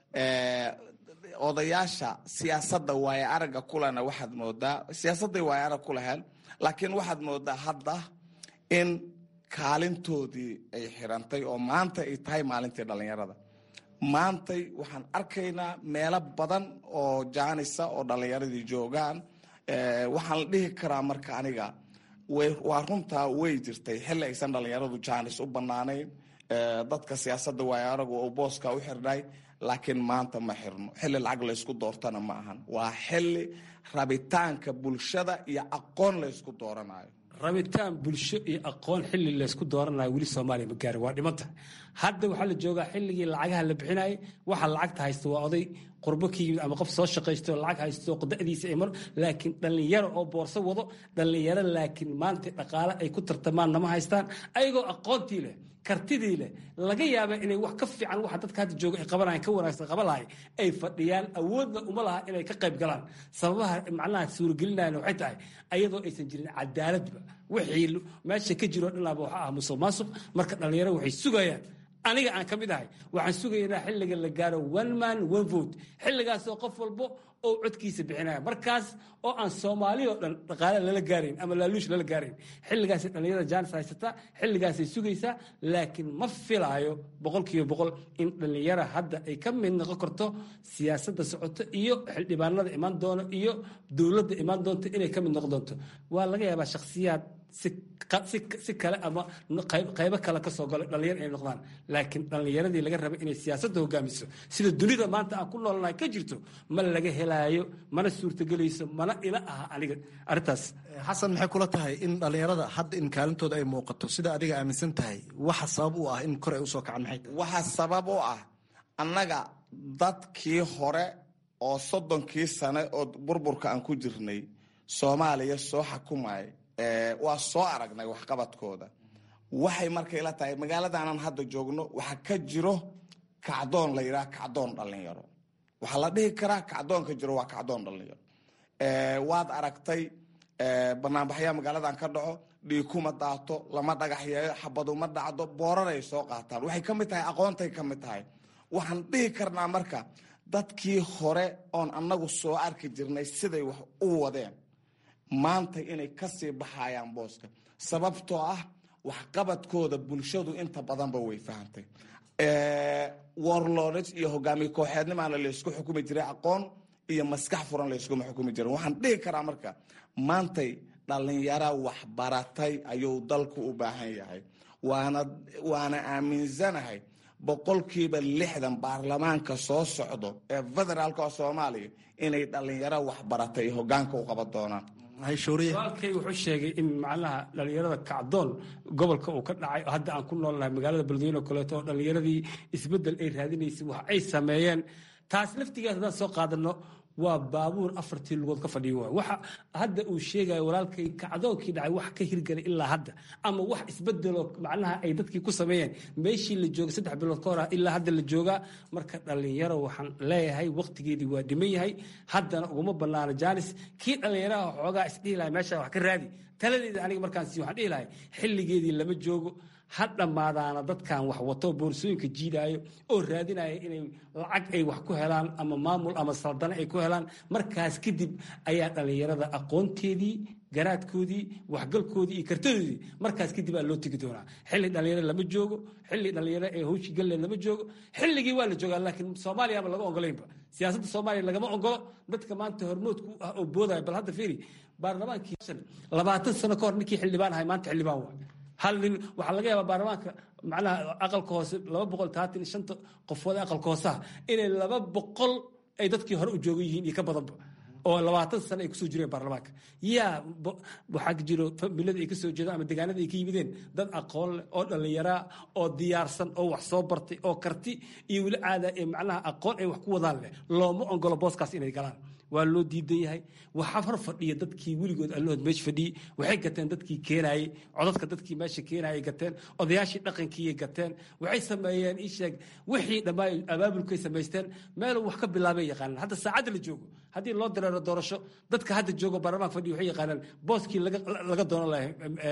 odayaasha siyaasadda waaye aragga kulena waxaad moodaa siyaasadday waaye arag ku laheen laakiin waxaad moodaa hadda in kaalintoodii ay xirantay oo maanta ay tahay maalintii dhallinyarada maantay waxaan arkaynaa meelo badan oo jaanisa oo dhallinyaradii joogaan waxaan la dhihi karaa marka aniga waa runtaa way jirtay xilli aysan dhallinyaradu jaanis u bannaanayn dadka siyaasadda waayo aragu oo booska u xirnay laakiin maanta ma xirno xilli lacag laysku doortana ma ahan waa xilli rabitaanka bulshada iyo aqoon laysku dooranayo rabitaan bulsho iyo aqoon xilli laysku dooranayo weli soomaaliya ma gaari waa dhimanta hadda waxaa la joogaa xilligii lacagaha la bixinayay waxa lacagta haysta waa oday qurbo ka yimid ama qof soo shaqaysto lacag haysto da'diisa ay mar laakiin dhallinyaro oo boorso wado dhallinyaro laakiin maanta dhaqaale ay ku tartamaan nama haystaan ayagoo aqoontii leh kartidii leh laga yaaba inay wax ka fiican waxa dadka hadda jooga ay qabanayan ka wanaagsan qaban lahay ay fadhiyaan awoodna uma laha inay ka qayb galaan sababaha macnaha suuragelinayan waxay tahay ayadoo aysan jirin cadaaladba wixii meesha ka jiro dhinaaba waxa ah musuq maasuq marka dhallinyaro waxay sugayaan aniga aan ka mid ahay waxaan sugaynaa xilliga la gaaro one man one vote xilligaasoo qof walbo oo codkiisa bixinaya markaas oo aan soomaali oo dhan dhaqaale lala gaarayn ama laaluush lala gaarayn xilligaasay dhallinyarada jaanis haysataa xilligaasay sugaysaa laakiin ma filaayo boqol kiiba boqol in dhallinyara hadda ay ka mid noqon karto siyaasadda socoto iyo xildhibaanada imaan doono iyo dowladda imaan doonto inay ka mid noqon doonto waa laga yaabaa shakhsiyaad si kale ama qaybo kale ka soo galo dhallinyar inay noqdaan laakiin dhallinyaradii laga raba inay siyaasadda hogaamiso sida dunida maanta aan ku noolnahay ka jirto ma laga helaayo mana suurtagelayso mana ila aha aniga arrintaas xasan maxay kula tahay in dhallinyarada hadda in kaalintooda ay muuqato sida adiga aaminsan tahay waxa sabab u ah in kor ay usoo kacaan maxay tahay waxaa sabab u ah annaga dadkii hore oo soddonkii sane oo burburka aan ku jirnay soomaaliya soo xakumay waa soo aragnay waxqabadkooda waxay marka ila tahay magaaladaanaan hadda joogno waxaa ka jiro kacdoon la yidhaha kacdoon dhallinyaro waxaa la dhihi karaa kacdoonka jiro waa kacdoon dhallinyaro waad aragtay banaanbaxyaa magaaladan ka dhaco dhiikuma daato lama dhagaxyeeyo xabaduma dhacdo booraray soo qaataan waxay ka mid tahay aqoontay ka mid tahay waxaan dhihi karnaa marka dadkii hore oon annagu soo arki jirnay siday wax u wadeen maanta inay kasii baxayaan booska sababtoo ah waxqabadkooda bulshadu inta badanba way fahantay warlords iyo hogaamiye kooxeednimaana laysku xukumi jiray aqoon iyo maskax furan layskuma xukumi jirin waxaan dhihi karaa marka maantay dhallinyara waxbaratay ayuu dalku u baahan yahay waana waana aaminsanahay boqolkiiba lixdan baarlamaanka soo socdo ee federaalka soomaaliya inay dhallinyaro waxbaratay hogaanka u qaban doonaan walkay wuxuu sheegay in macnaha dhallinyarada kacdoon gobolka uu ka dhacay hadda aan ku noolnahay magaalada beledweyne oo kaleeto oo dhallinyaradii isbeddel ay raadinaysay wax ay sameeyeen taas laftigeed haddaan soo qaadano waa baabuur afartii lugood ka fadhiyo waay waxa hadda uu sheegayo walaalkay kacdoonkii dhacay wax ka hirgalay ilaa hadda ama wax isbedeloo macnaha ay dadkii ku sameeyeen meeshii la joogay saddex bilood ka hor ilaa hadda la joogaa marka dhallinyaro waxaan leeyahay waqtigeedii waa dhiman yahay haddana uguma banaano jaanis kii dhallinyaraha xoogaa isdhihi lahay meesha wax ka raadi taladeeda aniga markaan sii waxaan dhihi lahay xilligeedii lama joogo ha dhammaadaana dadkan wax wato boorsooyinka jiidaayo oo raadinaya inay lacag ay wax ku helaan ama maamul ama saldane ay ku helaan markaas kadib ayaa dhallinyarada aqoonteedii garaadkoodii waxgalkoodii iyo kartadoodii markaas kadib aa loo tegi doonaa xilli dhallinyaro lama joogo xilli dhallinyaro ee hawshi galle lama joogo xilligii waa la joogaa laakiin soomaaliyaba laga ogolaynba siyaasadda soomaaliya lagama ogolo dadka maanta hormoodku ah oo boodaya bal hadda fiiri baarlamaankii labaatan sano ka hor ninkii xildhibaan ahay maanta xildhibaan waa hal nin waxaa laga yaabaa baarlamaanka macnaha aqalka hoose laba boqol taatan iyo shanta qofood ee aqalka hooseha inay laba boqol ay dadkii hore u joogan yihiin iyo ka badanba oo labaatan sano ay kusoo jireen baarlamaanka yaa waxaa jiro familada ay kasoo jeedaan ama deegaanada ay ka yimideen dad aqoon leh oo dhallinyaraa oo diyaarsan oo wax soo bartay oo karti iyo weli caada ee macnaha aqoon ay wax ku wadaan leh looma ogolo booskaas inay galaan waa loo diidan yahay waxaa hor fadhiya dadkii weligood allahood meesha fadhiyey waxay gateen dadkii keenaayey codadka dadkii meesha keenaayay gateen odayaashii dhaqankiiyay gateen waxay sameeyeen ii sheeg wixii dhammaan abaabulkay samaysteen meeluu wax ka bilaabay yaqaanaan hadda saacadda la joogo haddii loo dareero doorasho dadka hadda joogo baarlamaanka fadhiya waxay yaqaanaan booskii laga doonan lahay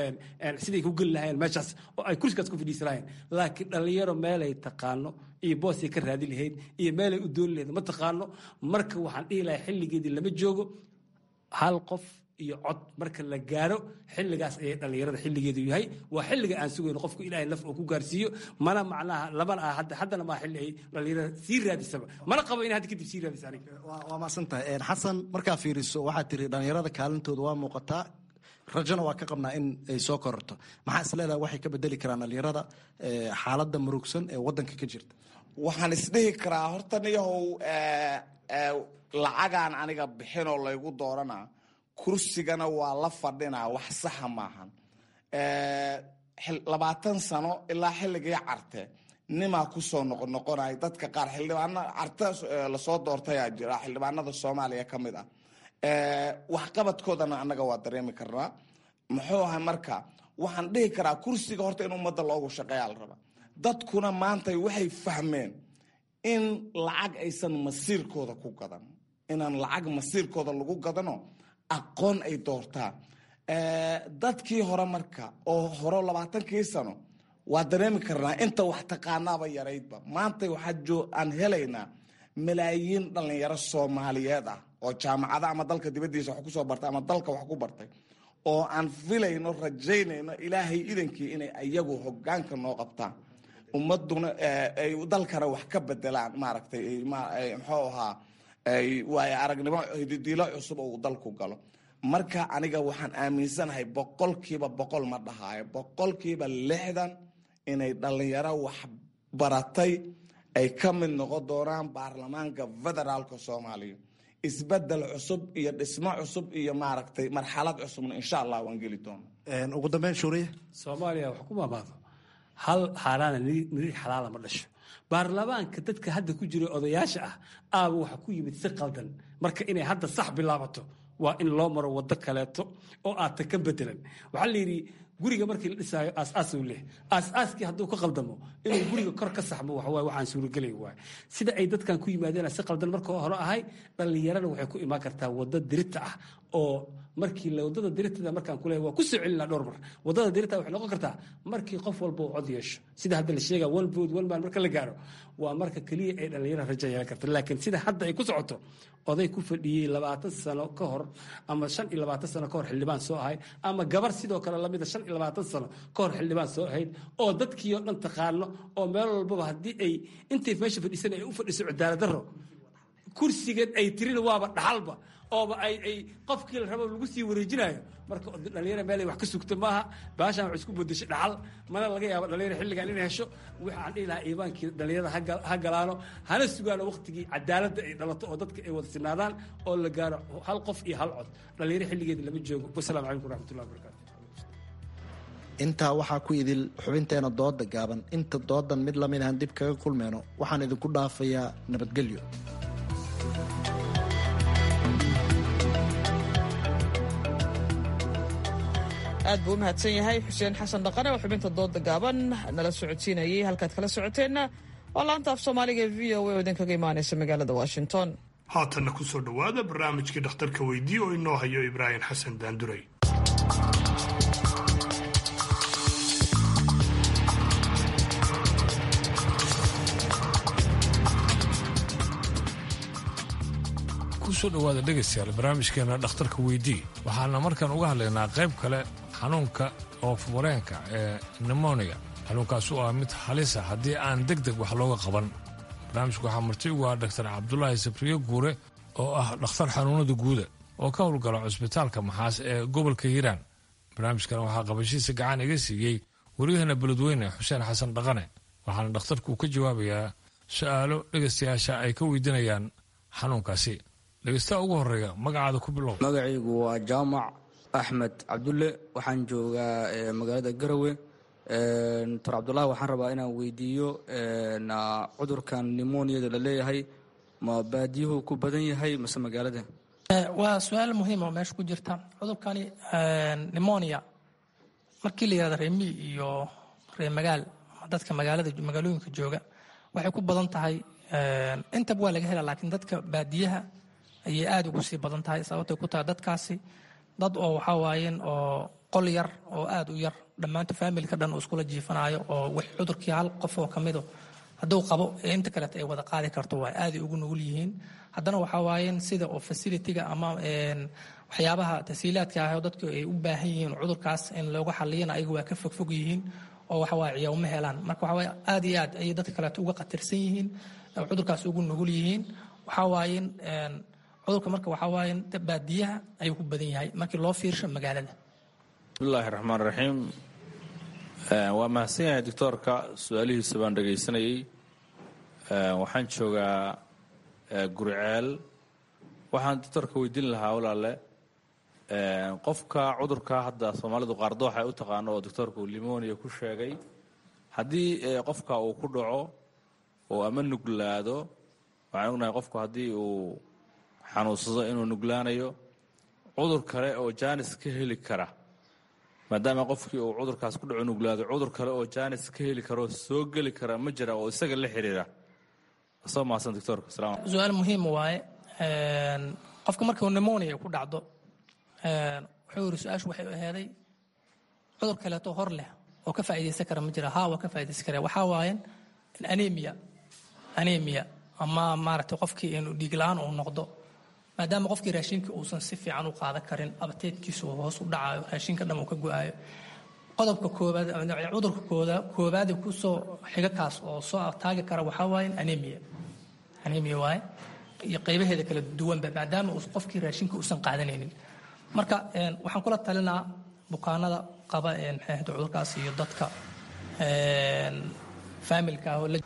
siday ku geli lahayeen meeshaas oo ay kursigaas ku fadhiisi lahayeen laakiin dhallinyaro meelay taqaano iyo boosay ka raadi lahayd iyo meelay u dooni lahayd ma taqaano marka waxaan dhihi lahay xilligeedii lama joogo hal qof iyo cod marka la gaaro xilligaas ayay dhallinyarada xilligeedu yahay waa xilliga aan sugayno qofku ilaahay laf oo ku gaarsiiyo mana macnaha labana ah haddana maa xilli ay dhallinyarada sii raadisaba mana qabo in hadda kadib sii raadisa aniga waa maasantahay xasan markaa fiiriso waxaad tiri dhallinyarada kaalintooda waa muuqataa rajona waa ka qabnaa in ay soo kororto maxaa isleedaha waxay ka bedeli karaan dhallinyarada xaaladda murugsan ee wadanka ka jirta waxaan isdhihi karaa horta niyahow lacagaan aniga bixinoo laygu dooranaa kursigana waa la fadhinaa wax saxa maahan labaatan sano ilaa xilligii carte nimaa kusoo noqonoqonay dadka qaar xildhibaana carte lasoo doortayaa jira xildhibaanada soomaaliya ka mid ah waxqabadkoodana annaga waa dareemi karnaa muxuu ahay marka waxaan dhihi karaa kursiga horta in ummadda loogu shaqeeyaa la rabaa dadkuna maanta waxay fahmeen in lacag aysan masiirkooda ku gadan inaan lacag masiirkooda lagu gadano aqoon ay doortaan dadkii hore marka oo hore labaatankii sano waa dareemi karnaa inta wax taqaanaaba yaraydba maanta waxaa aan helaynaa malaayiin dhallinyaro soomaaliyeed ah oo jaamacada ama dalka dibadiisa wax kusoo bartay ama dalka wax ku bartay oo aan filayno rajaynayno ilaahay idankii inay ayagu hogaanka noo qabtaan ummaduna ay dalkana wax ka bedelaan maaragtay muxuu ahaa waayo aragnimo hididiilo cusub oo uu dalku galo marka aniga waxaan aaminsanahay boqolkiiba boqol ma dhahaayo boqolkiiba lixdan inay dhallinyaro wax baratay ay ka mid noqon doonaan baarlamaanka federaalka soomaaliya isbedel cusub iyo dhismo cusub iyo maaragtay marxalad cusubna insha allah waan geli doona ugu dambeyn shuuriye soomaaliya wax ku maamaado hal xaaraana niri xalaala ma dhasho baarlamaanka dadka hadda ku jira odayaasha ah aaba waxa ku yimid si qaldan marka inay hadda sax bilaabato waa in loo maro waddo kaleeto oo aadta ka bedelan waxaa la yidhi guriga markii la dhisaayo aas-aasuu leh aas-aaskii hadduu ka qaldamo inuu guriga kor ka saxmo waxawaay waxaan suuragelay waay sida ay dadkan ku yimaadeen si qaldan marka hore ahay dhallinyarana waxay ku imaan kartaa waddo dirita ah oo markii waddada diritada markaan ku leeyahay waa ku soo celinaa dhowr mar waddada dirita waxay noqon kartaa markii qof walba uu cod yeesho sida hadda la sheegaa one vote one man marka la gaaro waa marka keliya ay dhallinyarada rajo yeelan karta laakiin sida hadda ay ku socoto oday ku fadhiyey labaatan sano ka hor ama shan iyo labaatan sano ka hor xildhibaan soo ahay ama gabar sidoo kale lamida shan iyo labaatan sano ka hor xildhibaan soo ahayd oo dadkii oo dhan taqaano oo meel walbaba haddii ay intay meesha fadhiisan ay u fadhiso cadaalad darro kursigeed ay tirina waaba dhaxalba ooba ay ay qofkii la rabo lagu sii wareejinayo marka dhalinyara meel ay wax ka sugta maaha baashaan wax isku bedeshay dhaxal mana laga yaabo dhalinyara xilligan inay hesho waxaan dhihi lahaa iibaankii dhalinyarada ha galaano hana sugaano waqtigii cadaaladda ay dhalato oo dadka ay wada sinaadaan oo la gaaro hal qof iyo hal cod dhalinyaro xilligeeda lama joogo wasalaamu calaykum waraxmatullahi wabarakatu intaa waxaa ku idil xubinteena dooda gaaban inta doodan mid lamid ahan dib kaga kulmeyno waxaan idinku dhaafayaa nabadgelyo aad buu u mahadsan yahay xuseen xasan dhaqane oo xubinta dooda gaaban nala socodsiinayay halkaad kala socoteenna waa laanta af soomaaliga e v o a oo idinkaga imaanaysa magaalada washington haatanna ku soo dhowaada barnaamijkii dhakhtarka weydii oo inoo hayo ibraahim xasan daanduray kusoo dhowaada dhegaystayaal barnaamijkeena dhakhtarka weydii waxaana markaan uga hadlaynaa qayb kale xanuunka oofumareenka ee nemonia xanuunkaas u ah mid halisa haddii aan deg deg wax looga qaban barnaamijku waxaa marti ugu ah dhaktar cabdulaahi sabriye guure oo ah dhakhtar xanuunada guuda oo ka howlgala cusbitaalka maxaas ee gobolka hiiraan barnaamijkan waxaa qabashiisa gacan iga siiyey waryaheena beledweyne xuseen xasan dhaqane waxaana dhakhtarku ka jawaabayaa su'aalo dhegaystayaasha ay ka weydiinayaan xanuunkaasi dhegeystaha ugu horeeya magacaada ku bilow magacaygu waa jaamac axmed cabdulle waxaan joogaa magaalada garowe doctor cabdulahi waxaan rabaa inaan weydiiyo cudurkan nimoniyada la leeyahay ma baadiyuhu ku badan yahay mase magaalada waa su-aal muhiim oo meesha ku jirta cudurkani nimonia markii la yihahda reer mii iyo reer magaal dadka magaalada magaalooyinka jooga waxay ku badan tahay intaba waa laga hela laakiin dadka baadiyaha ayay aada ugu sii badan tahay sababtay ku tahay dadkaasi dad oo waxaa waayeen oo qol yar oo aada u yar dhammaanta faamilka dhan uu iskula jiifanaayo oo wax cudurkii hal qof oo ka mido hadduu qabo inta kaleeto ay wada qaadi karto waa aaday ugu nugul yihiin haddana waxaa waayen sida oo facilitiga ama waxyaabaha tasiilaadka ah oo dadku ay u baahan yihiin cudurkaas in looga xaliyana ayagu waa ka fogfog yihiin oo waxawaaye ciyaawma helaan marka waxawaaye aad iyo aad ayay dadka kaleeto uga khatarsan yihiin cudurkaas ugu nugul yihiin waxaa waayen cudurka marka waxaa waayen baadiyaha ayuu ku badan yahay markii loo fiirsho magaalada bismillahi raxmaan raxiim waa mahadsan yahay doctoorka su-aalihiisa baan dhegaysanayey waxaan joogaa guriceel waxaan doctoorka weydiin lahaa walaale qofka cudurka hadda soomaalidu qaardo waxay u taqaano oo doctoorka uu limonia ku sheegay haddii qofka uu ku dhaco oo ama nuglaado waxaan ognahay qofku haddii uu xanuunsado inuu nuglaanayo cudur kale oo jaanis ka heli kara maadaama qofkii uu cudurkaas ku dhaco nuglaado cudur kale oo jaanis ka heli kara oo soo geli kara ma jira oo isaga la xiriira soo mahadsan doctoorka salaam su-aal muhiim waaye qofka markuu pneumonia ku dhacdo wuxuu yiri su-aashu waxay aheeday cudur kaleeto hor leh oo ka faa'iidaysan kara ma jira haa waa ka faa'iidaysan kara waxaa waaye anemia anemia ama maaragtay qofkii inuu dhiig la-aan uu noqdo maadaama qofkii raashinka uusan si fiican u qaadan karin abateedkiisu uu hoos u dhacayo raashinka dhan uu ka go-ayo qodobka koobaad cudurka kooda koobaad kusoo xiga kaas oo soo taagi kara waxaa waaye anemia anemia waaye iyo qaybaheeda kala duwanba maadaama uu qofkii raashinka uusan qaadanaynin marka waxaan kula talinaa bukaanada qaba maxay ahayd cudurkaas iyo dadka faamilka ah oo la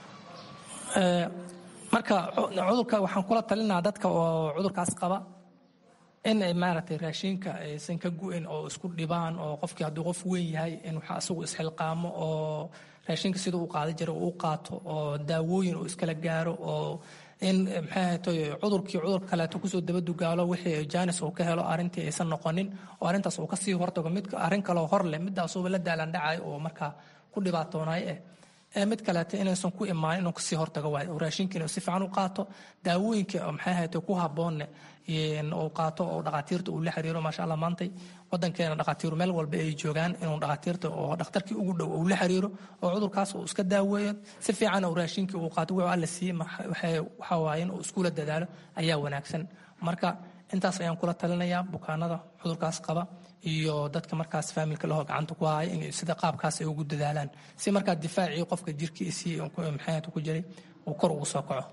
marka cudurka waxaan kula talinaa dadka oo cudurkaas qaba in ay maaragtay raashinka aysan ka gu'in oo isku dhibaan oo qofkii hadduu qof weyn yahay in waxa asagu isxilqaamo oo raashinka sida uu qaadan jiray uu qaato oo daawooyin uu iskala gaaro oo in maxay ahaytoy cudurkii cudur kaleeto kusoo dabadugaalo wixii jaanis uu ka helo arrintii aysan noqonin oo arrintaas uu kasii hortago mid arrin kaloo hor leh midaasuuba la daalandhacayo oo markaa ku dhibaatoonaay eh ee mid kaleeto inaysan ku imaanin inuu kasii hortago waayo oo raashinka inuu si fiican u qaato daawooyinka maxay ahaytoy ku habboonne uu qaato oo dhakhaatiirta uu la xiriiro maasha allah maantay wadankeena dhakhaatiiru meel walba ay joogaan inuu dhakhaatiirta oo dhakhtarkii ugu dhow uu la xiriiro oo cudurkaas uu iska daaweeyo si fiican uu raashinkii uu qaato wuxuu alla siiyey waxaa waaye inuu iskula dadaalo ayaa wanaagsan marka intaas ayaan kula talinayaa bukaanada cudurkaas qaba iyo dadka markaas faamilka lahoo gacanta ku haya in sida qaabkaas ay ugu dadaalaan si markaa difaacii qofka jirkiisii maxay ku jiray uu kor ugu soo kaco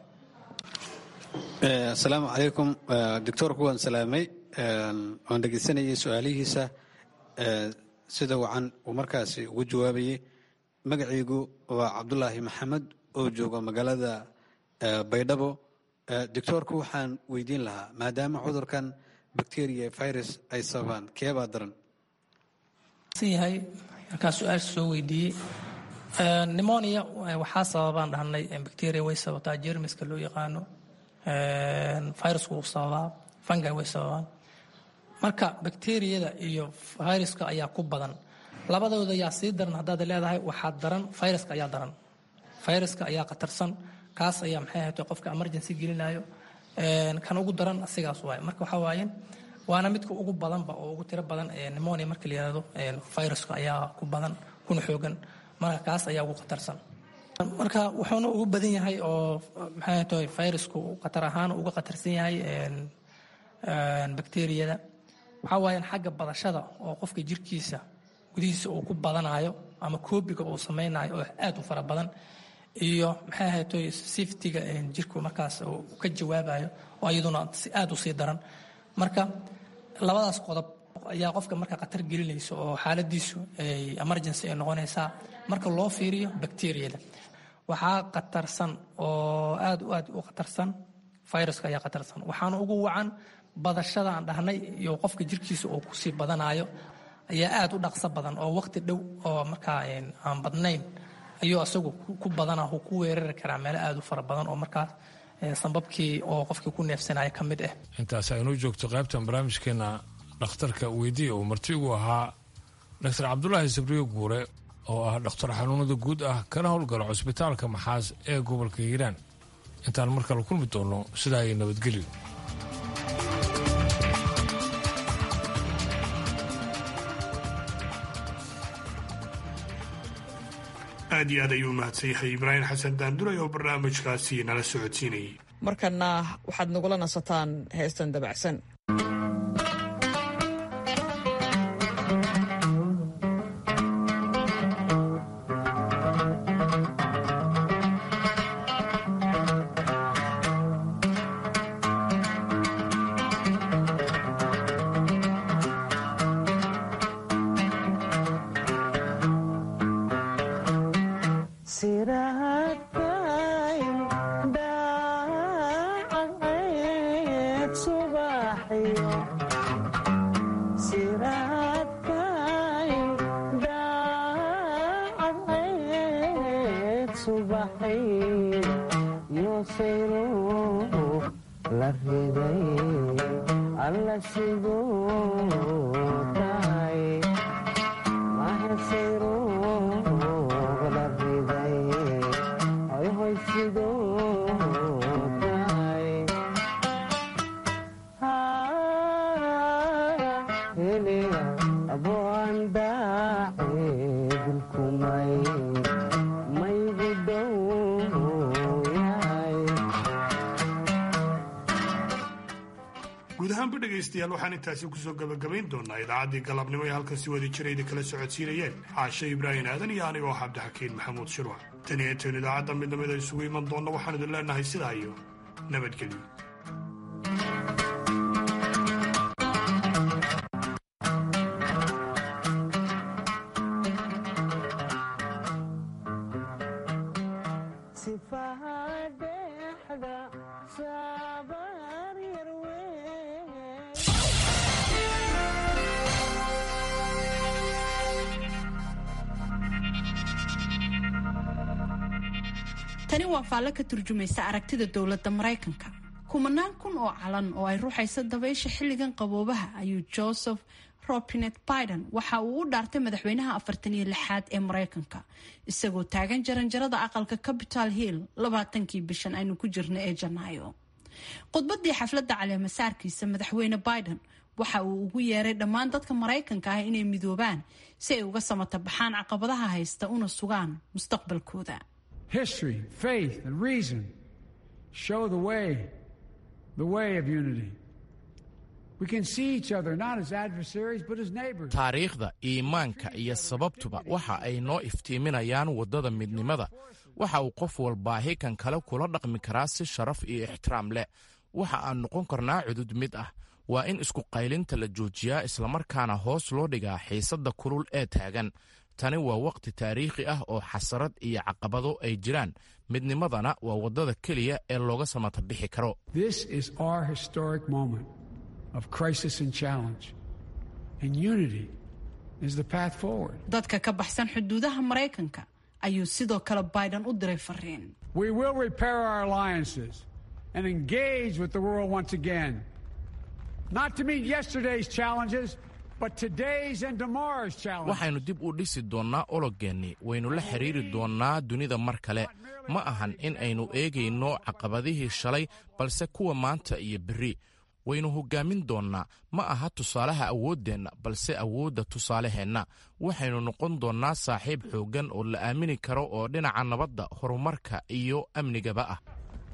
asalaamu calaykum doctoorku waan salaamay waan dhegeysanayay su-aalihiisa sida wacan uu markaasi ugu jawaabayay magacaygu waa cabdulaahi maxamed oo jooga magaalada baydhabo doctoorku waxaan weydiin lahaa maadaama cudurkan bacteria virus ay sababaan keebaa daran yahay markaa su-aasha soo weydiiyey pneumonia waxaa sababaan dhahnay bacteria way sababtaa jermiska loo yaqaano virusku wuu sababaa fungi way sababaan marka bakteriyada iyo viruska ayaa ku badan labadooda yaa sii daran haddaad leedahay waxaa daran viruska ayaa daran viruska ayaa khatarsan kaas ayaa maxay ahayd qofka emergency gelinayo kan ugu daran asigaas waaye marka waxaa waaye waana midka ugu badanba oo ugu tiro badan pneumonia marka la yihahdo viruska ayaa ku badan kuna xoogan marka kaas ayaa ugu khatarsan marka wuxuuna ugu badan yahay oo maxay tahay virusku khatar ahaan uga khatarsan yahay bakteriyada waxaa waayan xagga badashada oo qofka jirkiisa gudihiisa uu ku badanayo ama koobiga uu samaynayo oo aad u fara badan iyo maxay ahaytoy siftiga jirku markaas uu ka jawaabayo oo iyaduna aad u sii daran marka labadaas qodob ayaa qofka marka khatar gelinaysa oo xaaladiisu ay emergency ay noqonaysaa marka loo fiiriyo bakteriyada waxaa khatarsan oo aad u aad u khatarsan viruska ayaa khatarsan waxaana ugu wacan badashada aan dhahnay iyo qofka jirkiisa uu kusii badanayo ayaa aad u dhaqso badan oo waqti dhow oo markaa aan badnayn ayuu asagu ku badana uu ku weerari karaa meelo aad u fara badan oo markaas sambabkii oo qofkii ku neefsanaya ka mid ah intaas aynuu joogto qaybtan barnaamijkeena dhakhtarka weydiiya uu marti ugu ahaa doctor cabdulaahi sabriyo guure oo ah dhakhtar xanuunada guud ah kana howlgala cusbitaalka maxaas ee gobolka hiiraan intaan mar kale kulmi doonno sidaa ay nabadgelyo aad iyo aad ayuu mahadsan yahay ibraahim xasan daanduray oo barnaamijkaasi nala socodsiinayay markana waxaad nagula nasataan heestan dabacsan guud ahaanba dhegaystayaal waxaan intaasi kusoo gabagabayn doonaa idaacaddii galabnimo ee halkan si wada jirayda kala socodsiinayeen caashe ibraahim aadan iyo anigoo cabdixakiin maxamuud shirwa tan iyo intayn idaacadda midnimada isugu iman doonna waxaan idin leenahay sidaa iyo nabadgelyo tani waa faallo ka turjumaysa aragtida dowladda maraykanka kumanaan kun oo calan oo ay ruuxaysa dabaysha xilligan qaboobaha ayuu joseph robinet biden waxa uu u dhaartay madaxweynaha afartan iyo lixaad ee maraykanka isagoo taagan jaranjarada aqalka capital hill labaatankii bishan aynu ku jirna ee janaayo khudbadii xafladda caleemasaarkiisa madaxweyne biden waxa uu ugu yeeray dhammaan dadka maraykanka ah inay midoobaan si ay uga samata baxaan caqabadaha haysta una sugaan mustaqbalkooda History, faith, and reason show the way, the way of unity. We can see each other not as adversaries but as neighbors. taariikhda iimaanka iyo sababtuba waxa ay noo iftiiminayaan waddada midnimada waxa uu qof walbaahi kan kale kula dhaqmi karaa si sharaf iyo ixtiraam leh waxa aan noqon karnaa cudud mid ah waa in isku qaylinta la joojiyaa islamarkaana hoos loo dhigaa xiisadda kulul ee taagan tani waa wakhti taariikhi ah oo xasarad iyo caqabado ay jiraan midnimadana waa waddada keliya ee looga samata bixi karo This is our historic moment of crisis and challenge, and unity is the path forward. dadka ka baxsan xuduudaha maraykanka ayuu sidoo kale biden u diray fariin We will repair our alliances and engage with the world once again, not to meet yesterday's challenges, but today's and tomorrow's challenges. waxaynu dib u dhisi doonnaa ologeennii waynu la xidhiiri doonnaa dunida mar kale ma ahan in aynu eegayno caqabadihii shalay balse kuwa maanta iyo berri waynu hoggaamin doonnaa ma aha tusaalaha awooddeenna balse awoodda tusaaleheenna waxaynu noqon doonnaa saaxiib xooggan oo la aamini karo oo dhinaca nabadda horumarka iyo amnigaba ah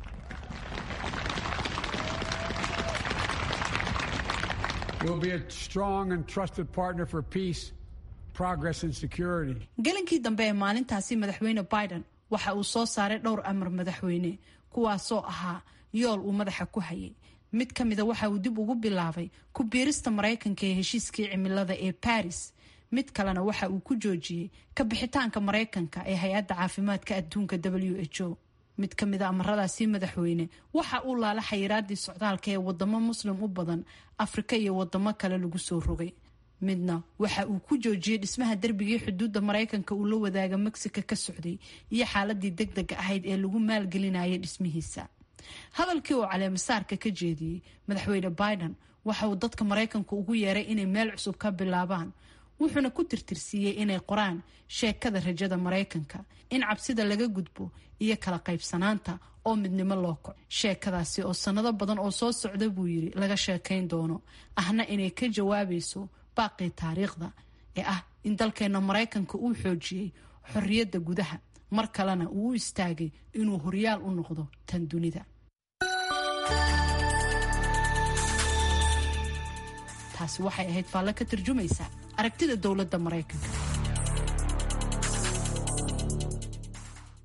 We'll be a strong and trusted partner for peace, progress, and security. gelinkii dambe ee maalintaasi madaxweyne biden waxa uu soo saaray dhowr amar madaxweyne kuwaasoo ahaa yool uu madaxa ku hayay mid ka mida waxa uu dib ugu bilaabay ku biirista maraykanka ee heshiiskii cimilada ee baris mid kalena waxa uu ku joojiyey ka bixitaanka maraykanka ee hay-adda caafimaadka adduunka w h o mid ka mida amaradaasi madaxweyne waxa uu laala xayiraadii socdaalka ee wadamo muslim u badan afrika iyo wadamo kale lagu soo rogay midna waxa uu ku joojiyey dhismaha derbigii xuduudda maraykanka uu la wadaaga mexico ka socday iyo xaaladii deg dega ahayd ee lagu maalgelinayay dhismihiisa hadalkii uu caleemasaarka ka jeediyey madaxweyne biden waxa uu dadka maraykanka ugu yeeray inay meel cusub ka bilaabaan wuxuuna ku tirtirsiiyey inay qoraan sheekada rajada maraykanka in cabsida laga gudbo iyo kala qaybsanaanta oo midnimo loo koco sheekadaasi oo sannado badan oo soo socda buu yidhi laga sheekayn doono ahna inay ka jawaabayso baaqii taariikhda ee ah in dalkeena maraykanka uu xoojiyey xorriyadda gudaha mar kalena uu u istaagay inuu horyaal u noqdo tan dunida taasi waxay ahayd faallo ka tarjumaysa aragtida dowladda maraykanka